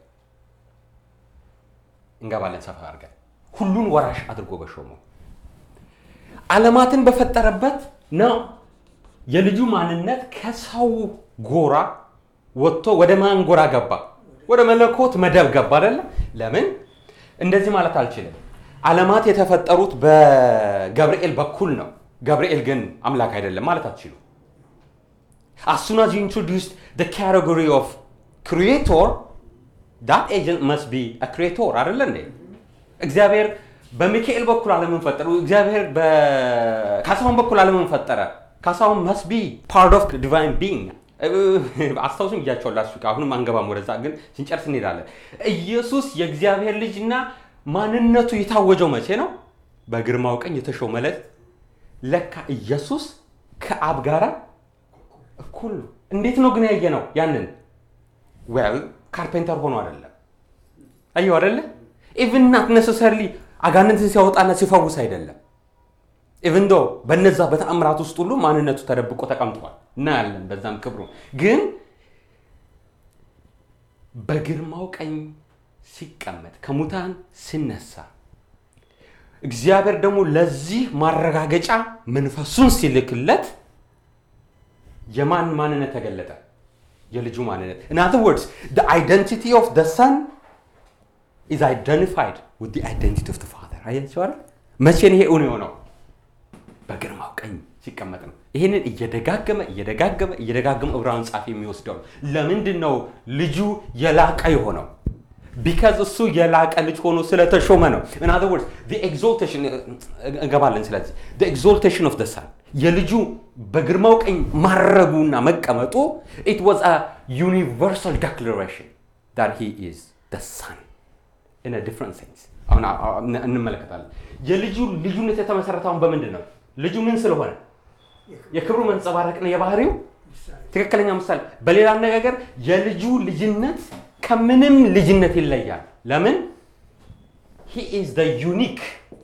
እንገባለን ሰፋ አድርገን ሁሉን ወራሽ አድርጎ በሾመው ዓለማትን በፈጠረበት ነው የልጁ ማንነት ከሰው ጎራ ወጥቶ ወደ ማን ጎራ ገባ? ወደ መለኮት መደብ ገባ አይደለ? ለምን እንደዚህ ማለት አልችልም። ዓለማት የተፈጠሩት በገብርኤል በኩል ነው። ገብርኤል ግን አምላክ አይደለም ማለት አትችሉ። as soon as you introduced the category of creator that agent must be a creator አይደለ እንዴ እግዚአብሔር በሚካኤል በኩል ዓለምን ፈጠረ እግዚአብሔር በካሳሁን በኩል ዓለምን ፈጠረ ካሳሁን must be part of the divine being አስታውሱም እያቸዋላችሁ አሁንም አንገባም ወደዛ ግን ስንጨርስ እንሄዳለን ኢየሱስ የእግዚአብሔር ልጅና ማንነቱ የታወጀው መቼ ነው በግርማው ቀኝ የተሾመ ዕለት ለካ ኢየሱስ ከአብ ጋራ እኩል ነው እንዴት ነው ግን ያየ ነው ያንን ዌል ካርፔንተር ሆኖ አይደለም አየው አይደለ ኢቭን ናት ነሰሰርሊ አጋንንትን ሲያወጣና ሲፈውስ አይደለም ኢቭን ዶ በነዛ በተአምራት ውስጥ ሁሉ ማንነቱ ተደብቆ ተቀምጧል እናያለን በዛም ክብሩ ግን በግርማው ቀኝ ሲቀመጥ ከሙታን ሲነሳ እግዚአብሔር ደግሞ ለዚህ ማረጋገጫ መንፈሱን ሲልክለት የማን ማንነት ተገለጠ? የልጁ ማንነት። in other words the identity of the son is identified with the identity of the father አያችሁ አይደል? መቼ ነው ይሄ እውን የሆነው? በግርማው ቀኝ ሲቀመጥ ነው። ይህንን እየደጋገመ እየደጋገመ እየደጋገመ ዕብራውያን ጻፊ የሚወስደው ነው። ለምንድን ነው ልጁ የላቀ የሆነው? ቢካዝ እሱ የላቀ ልጅ ሆኖ ስለተሾመ ነው። in other words the exaltation እንገባለን። ስለዚህ the exaltation of the son የልጁ በግርማው ቀኝ ማረጉና መቀመጡ it was a universal declaration that he is the son in a different sense አሁን አ- አ- እን- እንመለከታለን። የልጁ ልዩነት የተመሰረተውን በምንድን ነው? ልጁ ምን ስለሆነ የክብሩ መንጸባረቅና የባህሪው ምሳሌ ትክክለኛ ምሳሌ። በሌላ አነጋገር የልጁ ልጅነት ከምንም ልጅነት ይለያል። ለምን? ሂ ኢዝ ዘ ዩኒክ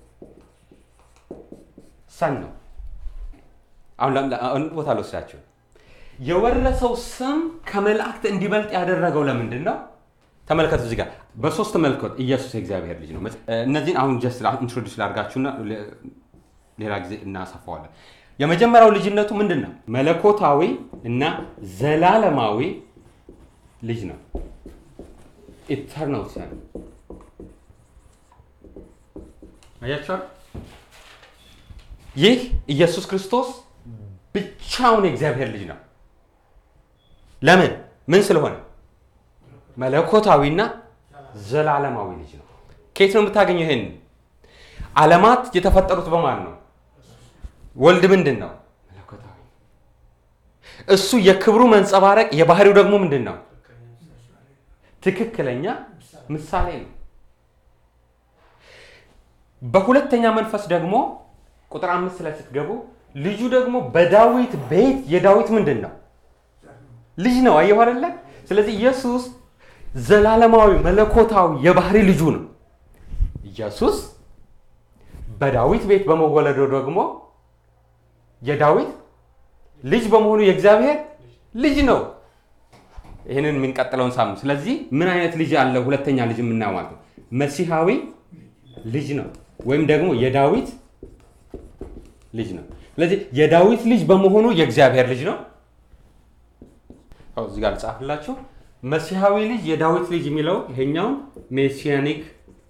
ሰን ነው። አሁን ለ- ለ- አሁን ቦታ ልወስዳችሁ። የወረሰው ስም ከመላእክት እንዲበልጥ ያደረገው ለምንድን ነው? ተመልከቱ እዚህ ጋር በሶስት መልኮት ኢየሱስ የእግዚአብሔር ልጅ ነው። እነዚህን አሁን ጀስት ኢንትሮዲስ ላድርጋችሁና ለ- ሌላ ጊዜ እናሰፋዋለን። የመጀመሪያው ልጅነቱ ምንድን ነው? መለኮታዊ እና ዘላለማዊ ልጅ ነው። ኢተርናል ሰን አያችኋል። ይህ ኢየሱስ ክርስቶስ ብቻውን የእግዚአብሔር ልጅ ነው። ለምን? ምን ስለሆነ? መለኮታዊና ዘላለማዊ ልጅ ነው። ከየት ነው የምታገኘው? ይሄን ዓለማት የተፈጠሩት በማን ነው? ወልድ ምንድን ነው? መለኮታዊ። እሱ የክብሩ መንጸባረቅ፣ የባህሪው ደግሞ ምንድን ነው? ትክክለኛ ምሳሌ ነው። በሁለተኛ መንፈስ ደግሞ ቁጥር አምስት ላይ ስትገቡ ልጁ ደግሞ በዳዊት ቤት የዳዊት ምንድን ነው? ልጅ ነው። አየሁ አይደለ? ስለዚህ ኢየሱስ ዘላለማዊ መለኮታዊ የባህሪ ልጁ ነው። ኢየሱስ በዳዊት ቤት በመወለዱ ደግሞ የዳዊት ልጅ በመሆኑ የእግዚአብሔር ልጅ ነው። ይህንን የምንቀጥለውን ሳምንት። ስለዚህ ምን አይነት ልጅ አለ? ሁለተኛ ልጅ የምናየው ማለት ነው መሲሐዊ ልጅ ነው፣ ወይም ደግሞ የዳዊት ልጅ ነው። ስለዚህ የዳዊት ልጅ በመሆኑ የእግዚአብሔር ልጅ ነው። እዚህ ጋር ልጻፍላችሁ። መሲሐዊ ልጅ የዳዊት ልጅ የሚለው ይሄኛው ሜሲያኒክ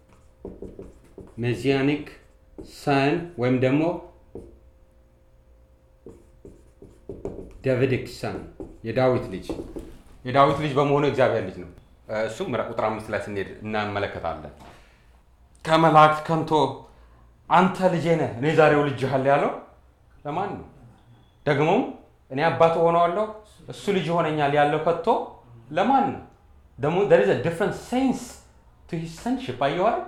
ሜሲያኒክ ሰን ወይም ደግሞ ዳቪዲክ ሰን የዳዊት ልጅ የዳዊት ልጅ በመሆኑ የእግዚአብሔር ልጅ ነው። እሱም ቁጥር አምስት ላይ ስንሄድ እናመለከታለን። ከመላእክት ከንቶ አንተ ልጄ ነህ እኔ ዛሬው ልጅሃለሁ ያለው ለማን ነው? ደግሞም እኔ አባት ሆነዋለሁ እሱ ልጅ ይሆነኛል ያለው ከቶ ለማን ነው? ደግሞ there is a different sense to his sonship አየዋል።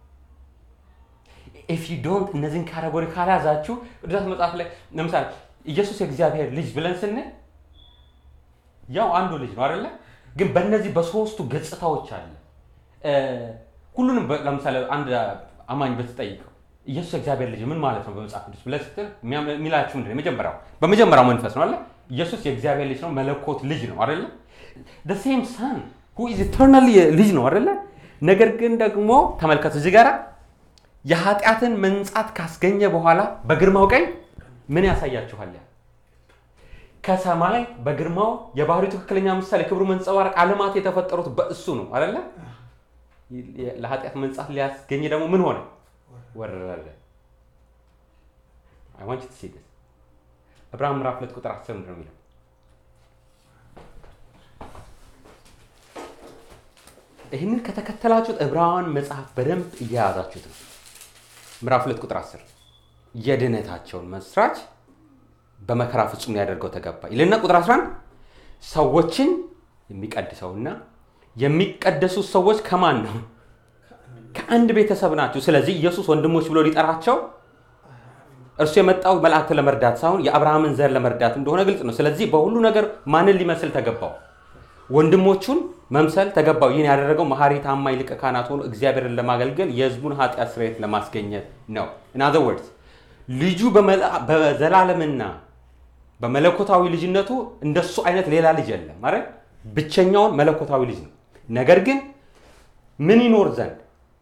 if you don't እነዚህን ካቴጎሪ ካልያዛችሁ ቅዱሳት መጽሐፍ ላይ ለምሳሌ ኢየሱስ የእግዚአብሔር ልጅ ብለን ስንል ያው አንዱ ልጅ ነው አይደለ? ግን በእነዚህ በሶስቱ ገጽታዎች አለ። ሁሉንም ለምሳሌ አንድ አማኝ በተጠይቀው ኢየሱስ የእግዚአብሔር ልጅ ምን ማለት ነው በመጽሐፍ ቅዱስ ብለህ ስትል የሚላችሁ ምንድን ነው? የመጀመሪያው በመጀመሪያው መንፈስ ነው አለ ኢየሱስ የእግዚአብሔር ልጅ ነው፣ መለኮት ልጅ ነው አይደለ? the same son who is eternally ልጅ ነው አይደለ? ነገር ግን ደግሞ ተመልከቱ እዚህ ጋር የኃጢአትን መንጻት ካስገኘ በኋላ በግርማው ቀኝ ምን ያሳያችኋል? ከሰማይ በግርማው የባህሪው ትክክለኛ ምሳሌ ክብሩ መንጸባረቅ ዓለማት የተፈጠሩት በእሱ ነው አይደለ? ለኃጢአት መንጻት ሊያስገኝ ደግሞ ምን ሆነ? ወረደ። I want you to see this. ዕብራውያን ምዕራፍ ሁለት ቁጥር አስር ምንድን ነው የሚለው? ይህንን ከተከተላችሁት ዕብራውያን መጽሐፍ በደንብ እየያዛችሁት ነው። ምዕራፍ ሁለት ቁጥር አስር የድህነታቸውን መስራች በመከራ ፍጹም ሊያደርገው ተገባ ይልና ቁጥር 11 ሰዎችን የሚቀድሰውና የሚቀደሱት ሰዎች ከማን ነው? ከአንድ ቤተሰብ ናቸው። ስለዚህ ኢየሱስ ወንድሞች ብሎ ሊጠራቸው እርሱ የመጣው መላእክት ለመርዳት ሳይሆን የአብርሃምን ዘር ለመርዳት እንደሆነ ግልጽ ነው። ስለዚህ በሁሉ ነገር ማንን ሊመስል ተገባው? ወንድሞቹን መምሰል ተገባው። ይህን ያደረገው መሐሪ ታማኝ ሊቀ ካህናት ሆኖ እግዚአብሔርን ለማገልገል የሕዝቡን ኃጢአት ስርየት ለማስገኘት ነው። ኢን አዘር ወርድስ ልጁ በዘላለምና በመለኮታዊ ልጅነቱ እንደሱ አይነት ሌላ ልጅ የለም ማለት ብቸኛውን መለኮታዊ ልጅ ነው። ነገር ግን ምን ይኖር ዘንድ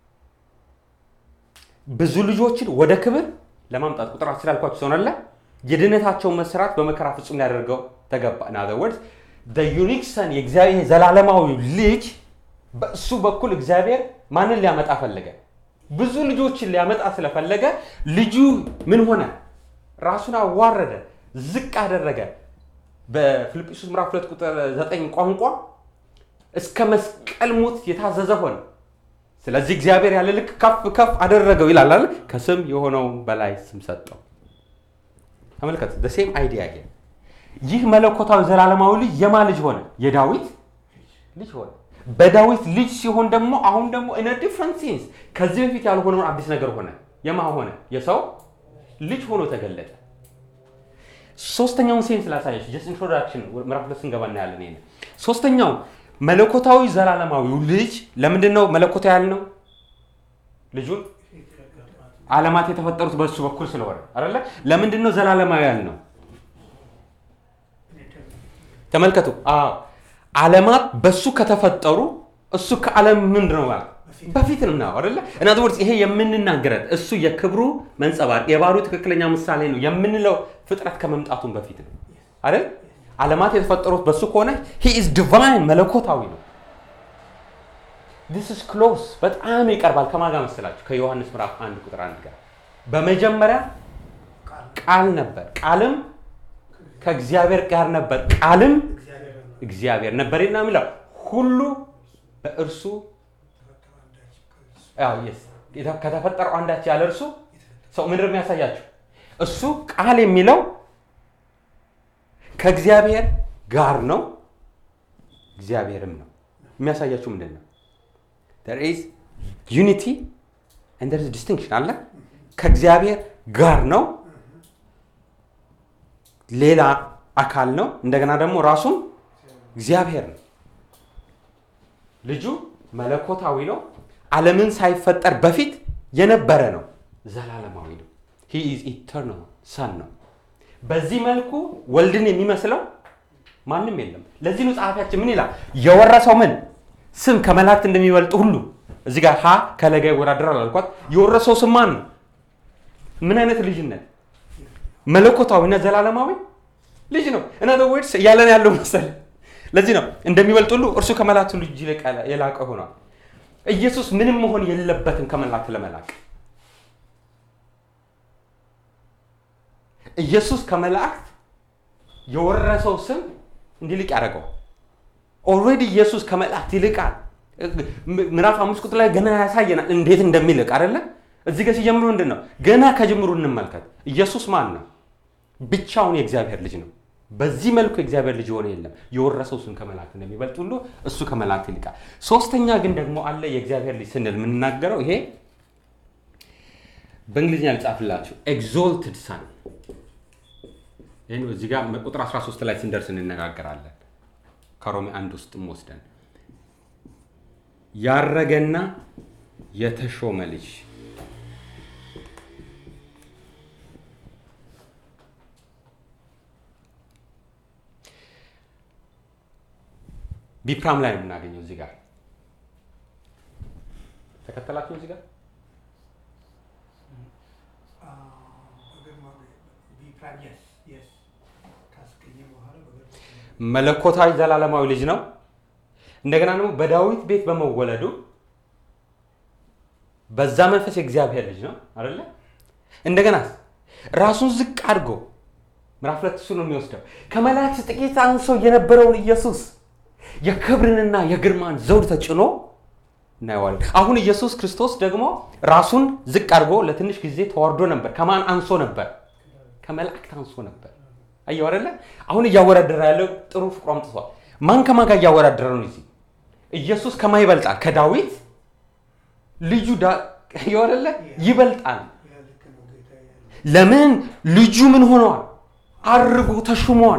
ብዙ ልጆችን ወደ ክብር ለማምጣት ቁጥር አስር ያልኳቸው ሰሆናለ የድህነታቸውን መስራት በመከራ ፍጹም ሊያደርገው ተገባ። ኢን አዘር ወርድስ ዩኒክ ሰን የእግዚአብሔር ዘላለማዊ ልጅ በእሱ በኩል እግዚአብሔር ማንን ሊያመጣ ፈለገ? ብዙ ልጆችን ሊያመጣ ስለፈለገ ልጁ ምን ሆነ? ራሱን አዋረደ፣ ዝቅ አደረገ። በፊልጵስዩስ ምዕራፍ ሁለት ቁጥር ዘጠኝ ቋንቋ እስከ መስቀል ሞት የታዘዘ ሆነ። ስለዚህ እግዚአብሔር ያለ ልክ ከፍ ከፍ አደረገው ይላል አይደል? ከስም የሆነው በላይ ስም ሰጠው። ተመልከቱ፣ ሴም አይዲያ ይሄ ይህ መለኮታዊ ዘላለማዊ ልጅ የማ ልጅ ሆነ? የዳዊት ልጅ ሆነ። በዳዊት ልጅ ሲሆን ደግሞ አሁን ደግሞ ኢን ዲፍረንት ሴንስ ከዚህ በፊት ያልሆነውን አዲስ ነገር ሆነ። የማ ሆነ? የሰው ልጅ ሆኖ ተገለጠ። ሶስተኛውን ሴንስ ላሳያችሁ። ጀስት ኢንትሮዳክሽን ምዕራፍ ሁለት ስንገባ እናያለን። ይሄን ሶስተኛው መለኮታዊ ዘላለማዊው ልጅ ለምንድን ነው መለኮታዊ ያልነው? ልጁን ዓለማት የተፈጠሩት በእሱ በኩል ስለሆነ አይደለ? ለምንድን ነው ዘላለማዊ ያልነው? ተመልከቱ። አዎ ዓለማት በሱ ከተፈጠሩ እሱ ከዓለም ምንድን ነው ማለት በፊት ነው አይደለ? እና ወርስ ይሄ የምንናገረት እሱ የክብሩ መንጸባረቅ የባህሪው ትክክለኛ ምሳሌ ነው የምንለው ፍጥረት ከመምጣቱን በፊት ነው አይደል? ዓለማት የተፈጠሩት በሱ ከሆነ ሂ ኢዝ ዲቫይን መለኮታዊ ነው። ዲስ ኢዝ ክሎስ በጣም ይቀርባል። ከማን ጋር መሰላችሁ? ከዮሐንስ ምዕራፍ አንድ ቁጥር አንድ ጋር በመጀመሪያ ቃል ነበር፣ ቃልም ከእግዚአብሔር ጋር ነበር፣ ቃልም እግዚአብሔር ነበር እና የሚለው ሁሉ በእርሱ አዎ፣ yes። የተ- ከተፈጠረው አንዳች ያለ እርሱ ሰው ምንድን ነው የሚያሳያችሁ? እሱ ቃል የሚለው ከእግዚአብሔር ጋር ነው፣ እግዚአብሔርም ነው። የሚያሳያችሁ ምንድን ነው? there is unity and there is distinction አለ። ከእግዚአብሔር ጋር ነው፣ ሌላ አካል ነው። እንደገና ደግሞ ራሱም እግዚአብሔር ነው። ልጁ መለኮታዊ ነው። ዓለምን ሳይፈጠር በፊት የነበረ ነው። ዘላለማዊ ነው። ሂ ኢዝ ኢተርናል ሰን ነው። በዚህ መልኩ ወልድን የሚመስለው ማንም የለም። ለዚህ ነው ጸሐፊያችን ምን ይላል? የወረሰው ምን ስም ከመላእክት እንደሚበልጥ ሁሉ እዚህ ጋር ሀ ከለጋ ይወዳደራል አልኳት። የወረሰው ስም ማን ነው? ምን አይነት ልጅነት? መለኮታዊና ዘላለማዊ ልጅ ነው። እና ወርድስ እያለን ያለው መሰለ። ለዚህ ነው እንደሚበልጥ ሁሉ እርሱ ከመላእክት ሁሉ እጅግ የላቀ- የላቀ ሆኗል። ኢየሱስ ምንም መሆን የለበትም ከመላእክት ለመላቅ። ኢየሱስ ከመላእክት የወረሰው ስም እንዲልቅ ያደረገው ኦልሬዲ ኢየሱስ ከመላእክት ይልቃል። ም- ምዕራፍ አምስት ቁጥር ላይ ገና ያሳየናል እንዴት እንደሚልቅ አይደለ? እዚህ ጋር ሲጀምሩ ምንድን ነው? ገና ከጅምሩ እንመልከት። ኢየሱስ ማን ነው? ብቻውን የእግዚአብሔር ልጅ ነው። በዚህ መልኩ የእግዚአብሔር ልጅ የሆነ የለም። የወረሰው ስም ከመላእክት እንደሚበልጥ ሁሉ እሱ ከመላእክት ይልቃል። ሶስተኛ ግን ደግሞ አለ የእግዚአብሔር ልጅ ስንል የምንናገረው ይሄ በእንግሊዝኛ ልጻፍላችሁ ኤግዞልትድ ሰን ይህን እዚህ ጋር ቁጥር 13 ላይ ስንደርስ እንነጋገራለን። ከሮሜ አንድ ውስጥም ወስደን ያረገና የተሾመ ልጅ ቢፕራም ላይ ነው የምናገኘው። እዚህ ጋር ተከተላችሁ። እዚህ ጋር መለኮታዊ ዘላለማዊ ልጅ ነው። እንደገና ደግሞ በዳዊት ቤት በመወለዱ በዛ መንፈስ የእግዚአብሔር ልጅ ነው አይደለ? እንደገና ራሱን ዝቅ አድርጎ ምዕራፍ ሁለት እሱ ነው የሚወስደው ከመላእክት ጥቂት አንሶ የነበረውን ኢየሱስ የክብርንና የግርማን ዘውድ ተጭኖ እናየዋለን። አሁን ኢየሱስ ክርስቶስ ደግሞ ራሱን ዝቅ አድርጎ ለትንሽ ጊዜ ተዋርዶ ነበር። ከማን አንሶ ነበር? ከመላእክት አንሶ ነበር። አየው አይደለ? አሁን እያወዳደረ ያለው ጥሩ ፍቅሩ አምጥቷል። ማን ከማን ጋር እያወዳደረ ነው? እዚህ ኢየሱስ ከማ ይበልጣል? ከዳዊት ልጁ ዳ- አየው አይደለ? ይበልጣል። ለምን? ልጁ ምን ሆነዋል? አርጎ ተሹመዋል።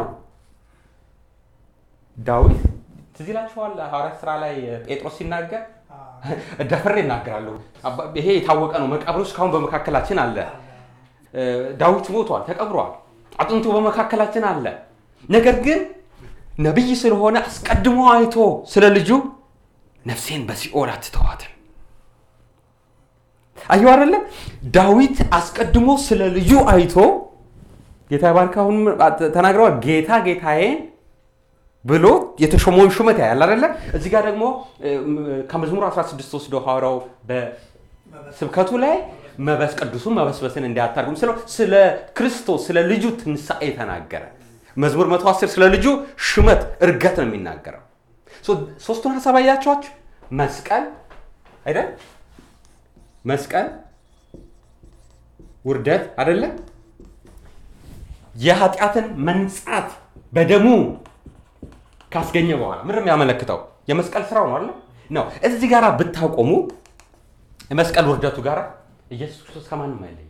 ዳዊት ትዝ ይላችኋል ሐዋርያት ስራ ላይ ጴጥሮስ ሲናገር ደፍሬ እናገራለሁ። አባ- ይሄ የታወቀ ነው። መቃብሩ እስካሁን በመካከላችን አለ። እ፣ ዳዊት ሞቷል፣ ተቀብሯል። አጥንቱ በመካከላችን አለ። ነገር ግን ነቢይ ስለሆነ አስቀድሞ አይቶ ስለ ልጁ ነፍሴን በሲኦል አትተዋትም። አየሁ አይደለ? ዳዊት አስቀድሞ ስለ ልጁ አይቶ ጌታ ባርክ አሁን ተናግረዋል። ጌታ ጌታዬን ብሎ የተሾመውን ሹመት ያያል አይደለ? እዚህ ጋር ደግሞ እ፣ ከመዝሙር 16 ወስዶ ሐዋርያው በስብከቱ ላይ መበስ ቅዱሱን መበስበስን እንዲያታርጉም ስለ ስለ ክርስቶስ ስለ ልጁ ትንሣኤ ተናገረ። መዝሙር 110 ስለ ልጁ ሹመት እርገት ነው የሚናገረው። ሶ- ሶስቱን ሀሳብ አያቸዋችሁ። መስቀል አይደል? መስቀል ውርደት አይደለ? የኃጢአትን መንጻት በደሙ ካስገኘ በኋላ ምንድን ነው የሚያመለክተው? የመስቀል ስራው ነው አለ ነው። እዚህ ጋር ብታቆሙ የመስቀል ውርደቱ ጋር ኢየሱስ ክርስቶስ ከማንም አይለይም።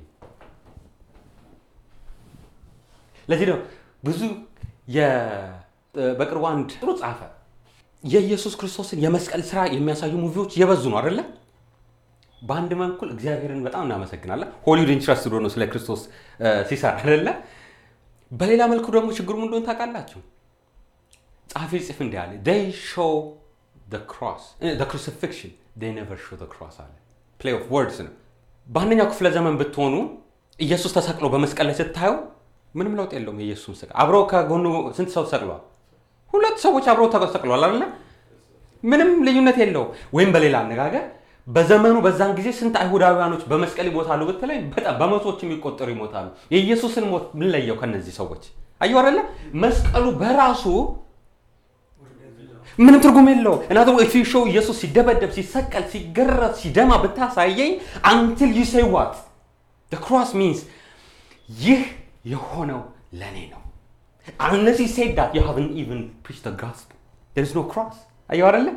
ለዚህ ነው ብዙ የ- በቅርቡ አንድ ጥሩ ጻፈ። የኢየሱስ ክርስቶስን የመስቀል ስራ የሚያሳዩ ሙቪዎች የበዙ ነው አይደለ? በአንድ በኩል እግዚአብሔርን በጣም እናመሰግናለን። ሆሊውድ ኢንትረስትድ ሆኖ ስለ ክርስቶስ እ፣ ሲሰራ አይደለ? በሌላ መልኩ ደግሞ ችግሩ ምን እንደሆነ ታውቃላችሁ? ጸሐፊ ጽፍ እንዲህ አለ they show the cross eh, the crucifixion they never show the cross አለ play of words ነው በአንደኛው ክፍለ ዘመን ብትሆኑ ኢየሱስ ተሰቅሎ በመስቀል ላይ ስታዩ ምንም ለውጥ የለውም የኢየሱስን ስቅል አብረው ከጎኑ ስንት ሰው ተሰቅሏል ሁለት ሰዎች አብረው ተሰቅሏል አይደለ ምንም ልዩነት የለውም ወይም በሌላ አነጋገር በዘመኑ በዛን ጊዜ ስንት አይሁዳውያኖች በመስቀል ይሞታሉ ብትለኝ በጣም በመቶዎች የሚቆጠሩ ይሞታሉ የኢየሱስን ሞት ምን ለየው ከነዚህ ሰዎች አየሁ አይደለ መስቀሉ በራሱ ምንም ትርጉም የለው እናተ ሾው ኢየሱስ ሲደበደብ ሲሰቀል ሲገረፍ ሲደማ ብታሳየኝ አንትል ዩ ሴይ ዋት ክሮስ ሚንስ ይህ የሆነው ለእኔ ነው unless you said that you haven't even preached the gospel there is no cross አየው አይደለ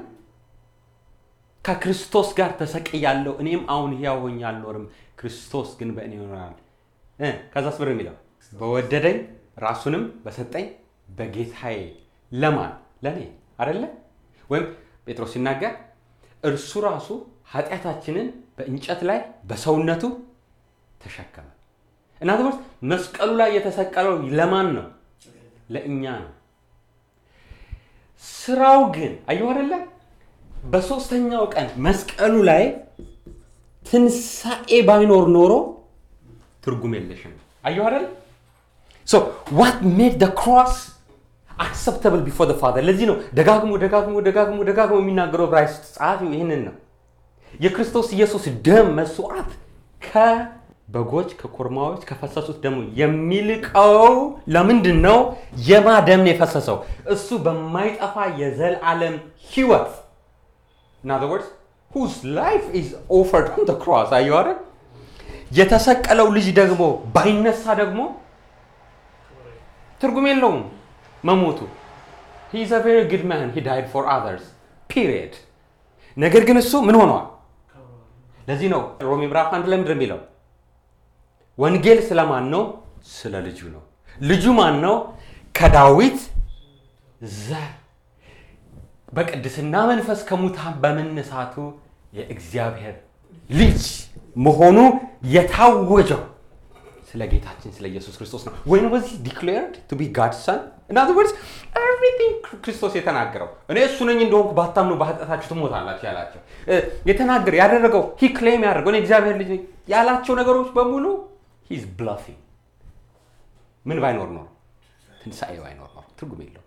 ከክርስቶስ ጋር ተሰቅያለሁ እኔም አሁን ሕያው ሆኜ አልኖርም ክርስቶስ ግን በእኔ ይኖራል እ ከዛስ ብር የሚለው በወደደኝ ራሱንም በሰጠኝ በጌታዬ ለማን ለእኔ አይደለ ወይም ጴጥሮስ ሲናገር እርሱ ራሱ ኃጢአታችንን በእንጨት ላይ በሰውነቱ ተሸከመ እናት ውስጥ መስቀሉ ላይ የተሰቀለው ለማን ነው ለእኛ ነው ስራው ግን አየሁ አይደለ በሶስተኛው ቀን መስቀሉ ላይ ትንሣኤ ባይኖር ኖሮ ትርጉም የለሽም አየሁ አይደለ ሶ ዋት ሜድ ደ ክሮስ አክሰፕተብል ቢፎር ደ ፋዘር ለዚህ ነው ደጋግሞ ደጋግሞ ደጋግሞ ደጋግሞ የሚናገረው ዕብራይስጥ ጸሐፊው ይህንን ነው የክርስቶስ ኢየሱስ ደም መስዋዕት ከበጎች ከኮርማዎች ከፈሰሱት ደግሞ የሚልቀው ለምንድን ነው የማ ደም ነው የፈሰሰው እሱ በማይጠፋ የዘላለም ህይወት in other words whose life is offered on the cross አየሁ አይደል የተሰቀለው ልጅ ደግሞ ባይነሳ ደግሞ ትርጉም የለውም መሞቱ he is a very good man he died for others period ነገር ግን እሱ ምን ሆኗል ለዚህ ነው ሮሜ ምዕራፍ አንድ ላይ ምንድን ነው የሚለው ወንጌል ስለማን ነው ስለ ልጁ ነው ልጁ ማን ነው ከዳዊት ዘር በቅድስና መንፈስ ከሙታን በመነሳቱ የእግዚአብሔር ልጅ መሆኑ የታወጀው ስለ ጌታችን ስለ ኢየሱስ ክርስቶስ ነው ወይም በዚህ ዲክሌርድ ቱ ቢ ጋድ ሰን ኢን ወርድስ ኤቭሪቲንግ ክርስቶስ የተናገረው እኔ እሱ ነኝ እንደሆንኩ ባታምኑ በኃጢአታችሁ ትሞታላችሁ ያላቸው እ፣ የተናገረ ያደረገው ሂ ክሌም ያደርገው እኔ እግዚአብሔር ልጅ ነኝ ያላቸው ነገሮች በሙሉ ሂዝ ብላፊንግ ምን ባይኖር ኖሮ ትንሣኤ ባይኖር ኖሮ ትርጉም የለው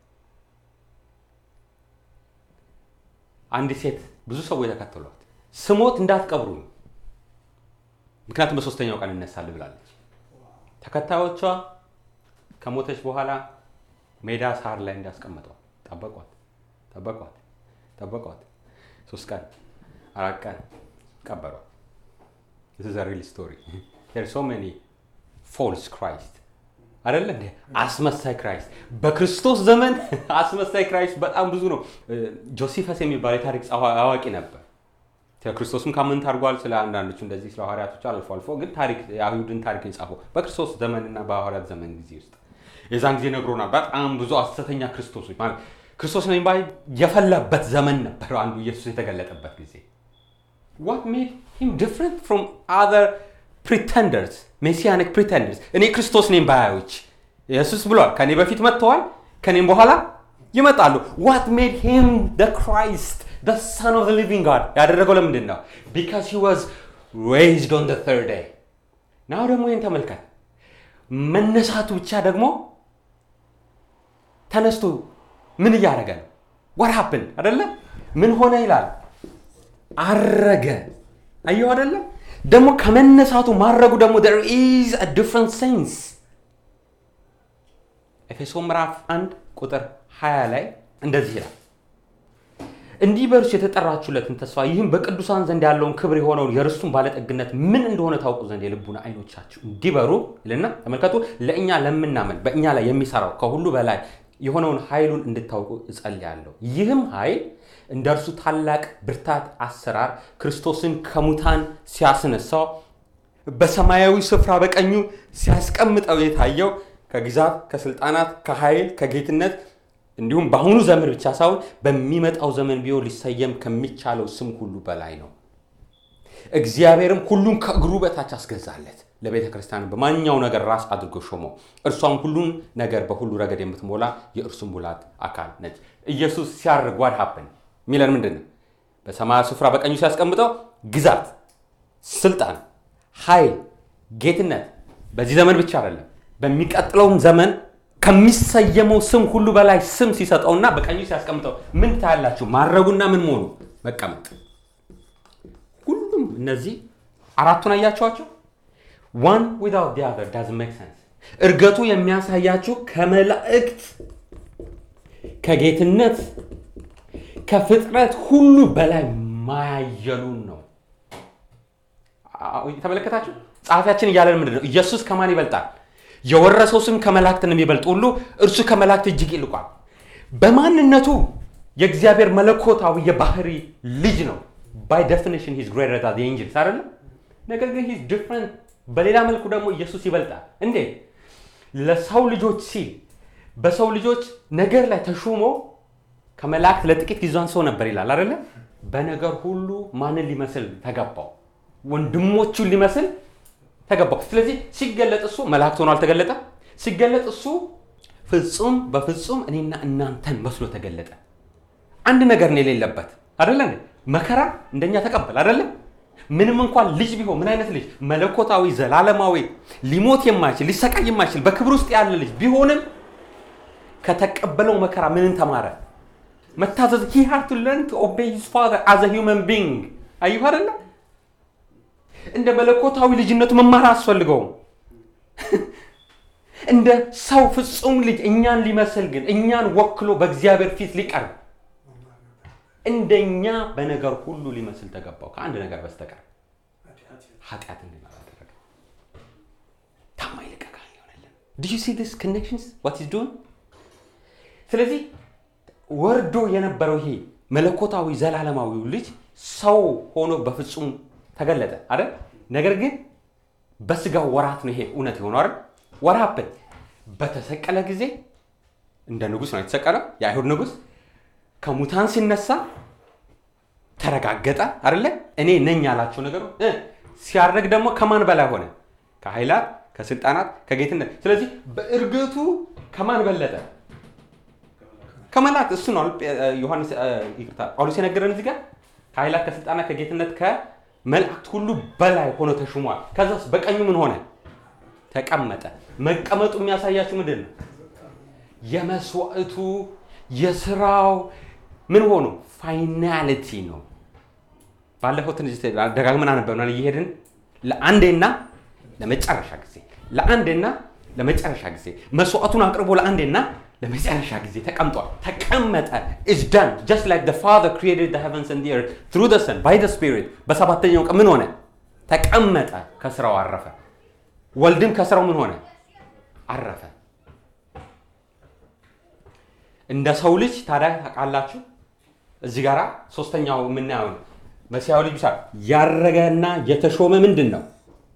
አንዲት ሴት ብዙ ሰዎች ተከተሏት ስሞት እንዳትቀብሩኝ ምክንያቱም በሶስተኛው ቀን እነሳል ብላለች ተከታዮቿ ከሞተች በኋላ ሜዳ ሳር ላይ እንዳስቀመጧት ጠበቋት ጠበቋት ጠበቋት ሶስት ቀን አራት ቀን ቀበሯት this is a real story there are so many false Christ አይደለ እንዴ አስመሳይ ክራይስት በክርስቶስ ዘመን አስመሳይ ክራይስት በጣም ብዙ ነው እ፣ ጆሲፈስ የሚባል የታሪክ ጸሐ- አዋቂ ነበር ስለ ክርስቶስም ካመንት አድርጓል ስለ አንዳንዶቹ እንደዚህ ስለ ሐዋርያቶች አልፎ አልፎ ግን ታሪክ የአይሁድን ታሪክ የጻፈው በክርስቶስ ዘመንና በሐዋርያት ዘመን ጊዜ ውስጥ የዛን ጊዜ ነግሮናል በጣም ብዙ ሐሰተኛ ክርስቶሶች ማለት ክርስቶስ ነው የሚባል የፈላበት ዘመን ነበር አንዱ ኢየሱስ የተገለጠበት ጊዜ what made him different from other pretenders ሜሲያኒክ pretenders እኔ ክርስቶስ ነኝ ባዮች ኢየሱስ ብሏል ከኔ በፊት መጥተዋል ከኔም በኋላ ይመጣሉ what made him the Christ the son of the living God ያደረገው ለምንድን ነው because he was raised on the third day ናው ደግሞ ይህን ተመልከት መነሳቱ ብቻ ደግሞ ተነስቶ ምን እያደረገ ነው what happened አደለ ምን ሆነ ይላል አረገ አየው አደለ ደግሞ ከመነሳቱ ማድረጉ ደግሞ there is a different sense ኤፌሶ ምዕራፍ 1 ቁጥር 20 ላይ እንደዚህ ይላል እንዲህ በእርሱ የተጠራችሁለትን ተስፋ ይህም በቅዱሳን ዘንድ ያለውን ክብር የሆነውን የርስቱን ባለጠግነት ምን እንደሆነ ታውቁ ዘንድ የልቡና አይኖቻችሁ እንዲበሩ ይልና ተመልከቱ ለእኛ ለምናምን በእኛ ላይ የሚሰራው ከሁሉ በላይ የሆነውን ኃይሉን እንድታውቁ እጸልያለሁ ይህም ኃይል እንደ እርሱ ታላቅ ብርታት አሰራር ክርስቶስን ከሙታን ሲያስነሳው በሰማያዊ ስፍራ በቀኙ ሲያስቀምጠው የታየው ከግዛት ከስልጣናት ከኃይል ከጌትነት እንዲሁም በአሁኑ ዘመን ብቻ ሳይሆን በሚመጣው ዘመን ቢሆን ሊሰየም ከሚቻለው ስም ሁሉ በላይ ነው እግዚአብሔርም ሁሉን ከእግሩ በታች አስገዛለት ለቤተ ክርስቲያን በማንኛው ነገር ራስ አድርጎ ሾመው እርሷም ሁሉን ነገር በሁሉ ረገድ የምትሞላ የእርሱ ሙላት አካል ነች ኢየሱስ ሲያርግ ዋድ ሀፕን ሚለን ምንድን ነው በሰማያዊ ስፍራ በቀኙ ሲያስቀምጠው ግዛት ስልጣን ኃይል ጌትነት በዚህ ዘመን ብቻ አይደለም በሚቀጥለውም ዘመን ከሚሰየመው ስም ሁሉ በላይ ስም ሲሰጠውና በቀኙ ሲያስቀምጠው ምን ታያላችሁ ማድረጉና ምን መሆኑ መቀመጥ ሁሉም እነዚህ አራቱን አያቸዋቸው ዋን ዊዛውት ዲ አዘር ዳዝ ሜክ ሰንስ እርገቱ የሚያሳያችሁ ከመላእክት ከጌትነት ከፍጥረት ሁሉ በላይ ማያየሉን ነው። አዎ፣ ተመለከታችሁ? ጸሐፊያችን እያለን ምንድን ነው? ኢየሱስ ከማን ይበልጣል? የወረሰው ስም ከመላእክት እንደሚበልጥ ሁሉ እርሱ ከመላእክት እጅግ ይልቋል። በማንነቱ የእግዚአብሔር መለኮታዊ የባህሪ ልጅ ነው። ባይ ዴፊኒሽን ሂዝ ግሬተር ዛን ዘ ኤንጅልስ አይደለም። ነገር ግን ሂዝ ዲፍረንት። በሌላ መልኩ ደግሞ ኢየሱስ ይበልጣል። እንዴት? ለሰው ልጆች ሲል በሰው ልጆች ነገር ላይ ተሹሞ ከመላእክት ለጥቂት ጊዜ አንሶ ነበር ይላል አይደለ? በነገር ሁሉ ማንን ሊመስል ተገባው? ወንድሞቹን ሊመስል ተገባው። ስለዚህ ሲገለጥ እሱ መላእክት ሆኖ አልተገለጠ። ሲገለጥ እሱ ፍጹም በፍጹም እኔና እናንተን መስሎ ተገለጠ። አንድ ነገር ነው የሌለበት አይደለ? እንዴ? መከራ እንደኛ ተቀበል አይደለ? ምንም እንኳን ልጅ ቢሆን ምን አይነት ልጅ መለኮታዊ ዘላለማዊ ሊሞት የማይችል ሊሰቃይ የማይችል በክብር ውስጥ ያለ ልጅ ቢሆንም ከተቀበለው መከራ ምንን ተማረ? መታዘዝ he had to learn to obey his father as a human being አየሁ አይደለ? እንደ መለኮታዊ ልጅነቱ መማር አያስፈልገውም። እንደ ሰው ፍጹም ልጅ እኛን ሊመስል ግን እኛን ወክሎ በእግዚአብሔር ፊት ሊቀርብ እንደኛ በነገር ሁሉ ሊመስል ተገባው ከአንድ ነገር በስተቀር ኃጢአት እንድንሰራ አደረገ። ታማኝ ሊቀ ካህን ይሆነልን። ዱ ዩ ሲ ዲስ ኮኔክሽንስ ዋት ኢዝ ዶing ስለዚህ ወርዶ የነበረው ይሄ መለኮታዊ ዘላለማዊው ልጅ ሰው ሆኖ በፍጹም ተገለጠ አይደል? ነገር ግን በስጋው ወራት ነው ይሄ እውነት የሆነው አይደል? ወራብን በተሰቀለ ጊዜ እንደ ንጉሥ ነው የተሰቀለው፣ የአይሁድ ንጉሥ ከሙታን ሲነሳ ተረጋገጠ አይደለ? እኔ ነኝ ያላቸው ነገሩ እ ሲያደርግ ደግሞ ከማን በላይ ሆነ? ከኃይላት፣ ከስልጣናት፣ ከጌትነት። ስለዚህ በእርግቱ ከማን በለጠ? ከመላእክት እሱ ነው ዮሐንስ ይቅርታ ጳውሎስ የነገረን እዚህ ጋር ከኃይላት ከስልጣናት ከጌትነት ከመላእክት ሁሉ በላይ ሆኖ ተሹሟል። ከዛስ በቀኙ ምን ሆነ? ተቀመጠ። መቀመጡ የሚያሳያችሁ ምንድን ነው? የመስዋዕቱ የስራው ምን ሆኖ ፋይናሊቲ ነው። ባለፈው ትንሽ ደጋግመን አነበብናል እየሄድን ለአንዴና ለመጨረሻ ጊዜ ለአንዴና ለመጨረሻ ጊዜ መስዋዕቱን አቅርቦ ለአንዴና ለመጨረሻ ጊዜ ተቀምጧል። ተቀመጠ is done just like the father created the heavens and the earth through the son by the spirit በሰባተኛው ቀን ምን ሆነ? ተቀመጠ፣ ከስራው አረፈ። ወልድም ከስራው ምን ሆነ? አረፈ። እንደ ሰው ልጅ ታዲያ ታውቃላችሁ፣ እዚህ ጋራ ሶስተኛው የምናየው መሲያዊ ልጅ ብቻ ያረገና የተሾመ ምንድን ነው?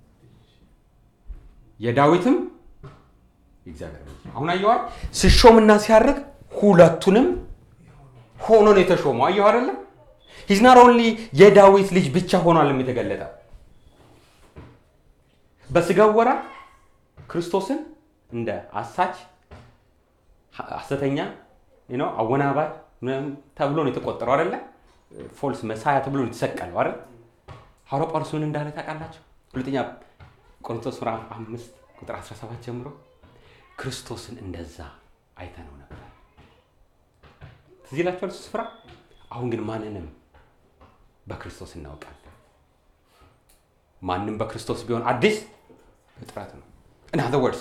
የዳዊትም የእግዚአብሔር ልጅ አሁን አየዋል። ሲሾምና ሲያርግ ሁለቱንም ሆኖ ነው የተሾመው። አየሁ አይደለ? ሂዝ ናት ኦንሊ የዳዊት ልጅ ብቻ ሆኗል የተገለጠው በስጋው ወራ ክርስቶስን እንደ አሳች ሐሰተኛ ነው አወናባጅ ምናምን ተብሎ ነው የተቆጠረው አይደለ? ፎልስ መሳያ ተብሎ ነው የተሰቀለው አይደል? ሐዋርያው ጳውሎስ ምን እንዳለ ታውቃላችሁ? ሁለተኛ ቆሮንቶስ ምዕራፍ አምስት ቁጥር 17 ጀምሮ ክርስቶስን እንደዛ አይተነው ነበር። ትዝ ይላችኋል እሱ ስፍራ። አሁን ግን ማንንም በክርስቶስ እናውቃለን። ማንም በክርስቶስ ቢሆን አዲስ ፍጥረት ነው። in other words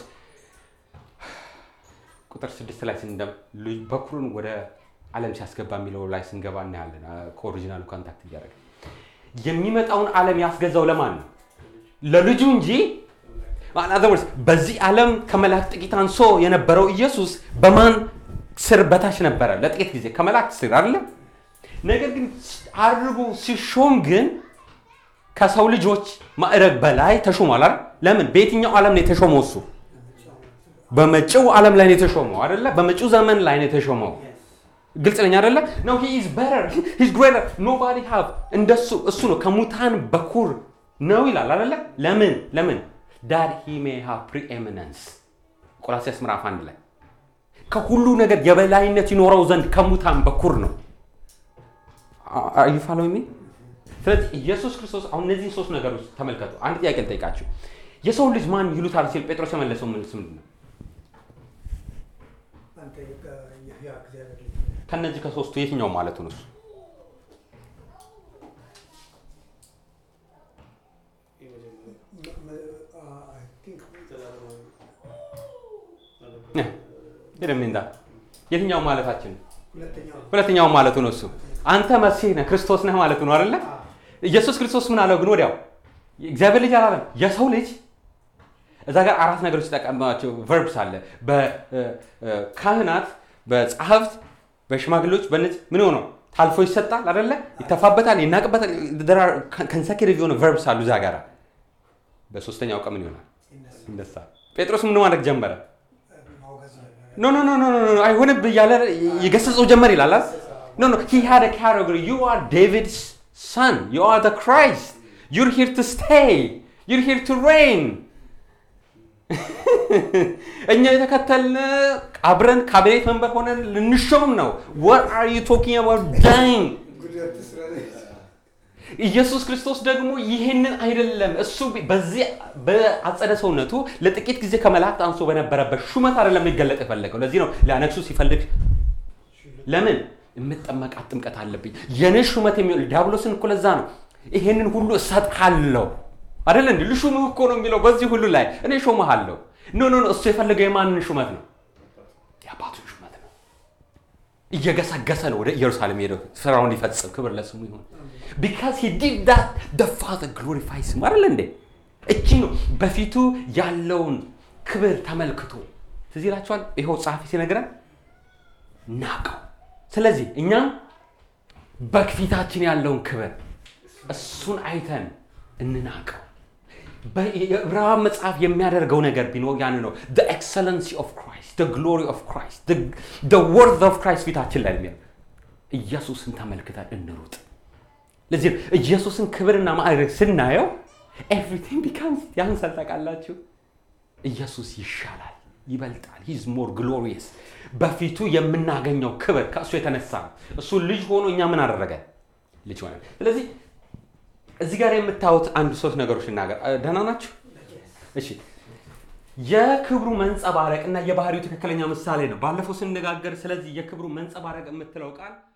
ቁጥር ስድስት ላይ ስንደም በኩሩን ወደ ዓለም ሲያስገባ የሚለው ላይ ስንገባ እናያለን። ከኦሪጂናሉ ኮንታክት እያደረገ የሚመጣውን ዓለም ያስገዛው ለማን ነው? ለልጁ እንጂ in other words በዚህ ዓለም ከመላእክት ጥቂት አንሶ የነበረው ኢየሱስ በማን ስር በታች ነበረ? ለጥቂት ጊዜ ከመላእክት ስር አይደለም። ነገር ግን አድርጎ ሲሾም ግን ከሰው ልጆች ማዕረግ በላይ ተሾሟል አይደል? ለምን? በየትኛው ዓለም ነው የተሾመው? እሱ በመጪው ዓለም ላይ ነው የተሾመው አይደለ? በመጪው ዘመን ላይ ነው የተሾመው። ግልጽ ነኝ አይደለ? ነው he is better he is greater nobody have እንደሱ እሱ ነው ከሙታን በኩር ነው ይላል አይደለ? ለምን ለምን that he may have preeminence ቆላስይስ ምዕራፍ አንድ ላይ ከሁሉ ነገር የበላይነት ይኖረው ዘንድ ከሙታን በኩር ነው። are you following me? ስለዚህ ኢየሱስ ክርስቶስ አሁን እነዚህን ሶስት ነገሮች ተመልከቱ። አንድ ጥያቄ ልጠይቃችሁ። የሰው ልጅ ማን ይሉታል ሲል ጴጥሮስ የመለሰው መልስ ምንድን ነው? አንተ የሕያው እግዚአብሔር ልጅ ከነዚህ ከሶስቱ የትኛው ማለቱ ነው? እሱ ሄደም እንዳ የትኛው ማለታችን ነው? ሁለተኛው ሁለተኛው ማለቱ ነው። እሱ አንተ መሲህ ነህ ክርስቶስ ነህ ማለት ነው አይደለ? ኢየሱስ ክርስቶስ ምን አለው ግን ወዲያው እግዚአብሔር ልጅ አላለም። የሰው ልጅ እዛ ጋር አራት ነገሮች ተጠቀማቸው ቨርብስ አለ። በካህናት፣ በጸሐፍት፣ በሽማግሌዎች በነዚህ ምን ሆነው ታልፎ ይሰጣል አይደለ? ይተፋበታል፣ ይናቅበታል። ከንሰኪቲቭ የሆነ ቨርብስ አሉ እዛ ጋር። በሶስተኛው ቀን ምን ይሆናል? ይነሳል። ጴጥሮስ ምን ማድረግ ጀመረ? ማውገዝ ነው። ኖ ኖ ኖ ኖ ኖ ኖ አይሆንብህ እያለ የገሰጸው ጀመር ይላል አይደል? ኖ ኖ he had a category you are David's son you are the Christ you're here to stay you're here to reign እኛ የተከተልን አብረን ካቢኔት መንበር ሆነን ልንሾምም ነው what are you talking about dying ጉዳት ስራ ኢየሱስ ክርስቶስ ደግሞ ይህንን አይደለም። እሱ በዚህ በአጸደ ሰውነቱ ለጥቂት ጊዜ ከመላእክት አንሶ በነበረበት ሹመት አይደለም ሊገለጥ የፈለገው። ለዚህ ነው ሊያነግሱ ሲፈልግ ለምን የምጠመቃት ጥምቀት አለብኝ የኔ ሹመት የሚሆን ዲያብሎስን እኮ ለዛ ነው ይሄንን ሁሉ እሰጥሃለሁ አይደለ እንዲ ልሹምህ እኮ ነው የሚለው በዚህ ሁሉ ላይ እኔ ሾመሃለሁ። ኖ ኖ ኖ እሱ የፈለገው የማንን ሹመት ነው? የአባቱን ሹመት ነው። እየገሰገሰ ነው ወደ ኢየሩሳሌም ሄደው ስራውን ሊፈጽም። ክብር ለስሙ ይሁን። ቢካዝ ሂ ዲድ ዳት ደ ፋዘር ግሎሪፋይስ ሂም አይደለ እንዴ? እቺ ነው በፊቱ ያለውን ክብር ተመልክቶ ትዝ ይላችኋል። ይኸው ጸሐፊ ሲነግረን ናቀው። ስለዚህ እኛም በፊታችን ያለውን ክብር እሱን አይተን እንናቀው። የዕብራውያን መጽሐፍ የሚያደርገው ነገር ቢኖር ያን ነው። the excellency of Christ, the glory of Christ, the, the worth of Christ ፊታችን ላይ የሚል ኢየሱስን ተመልክተን እንሩጥ። ለዚህ ነው ኢየሱስን ክብርና ማዕረግ ስናየው ኤቭሪቲንግ ቢካምስ ያንሳል። ታውቃላችሁ ኢየሱስ ይሻላል፣ ይበልጣል። ሂዝ ሞር ግሎሪየስ። በፊቱ የምናገኘው ክብር ከእሱ የተነሳ ነው። እሱ ልጅ ሆኖ እኛ ምን አደረገ? ልጅ ሆነ። ስለዚህ እዚህ ጋር የምታዩት አንድ ሶስት ነገሮች እናገር። ደህና ናችሁ? እሺ የክብሩ መንጸባረቅ እና የባህሪው ትክክለኛ ምሳሌ ነው። ባለፈው ስንነጋገር ስለዚህ የክብሩ መንጸባረቅ የምትለው ቃል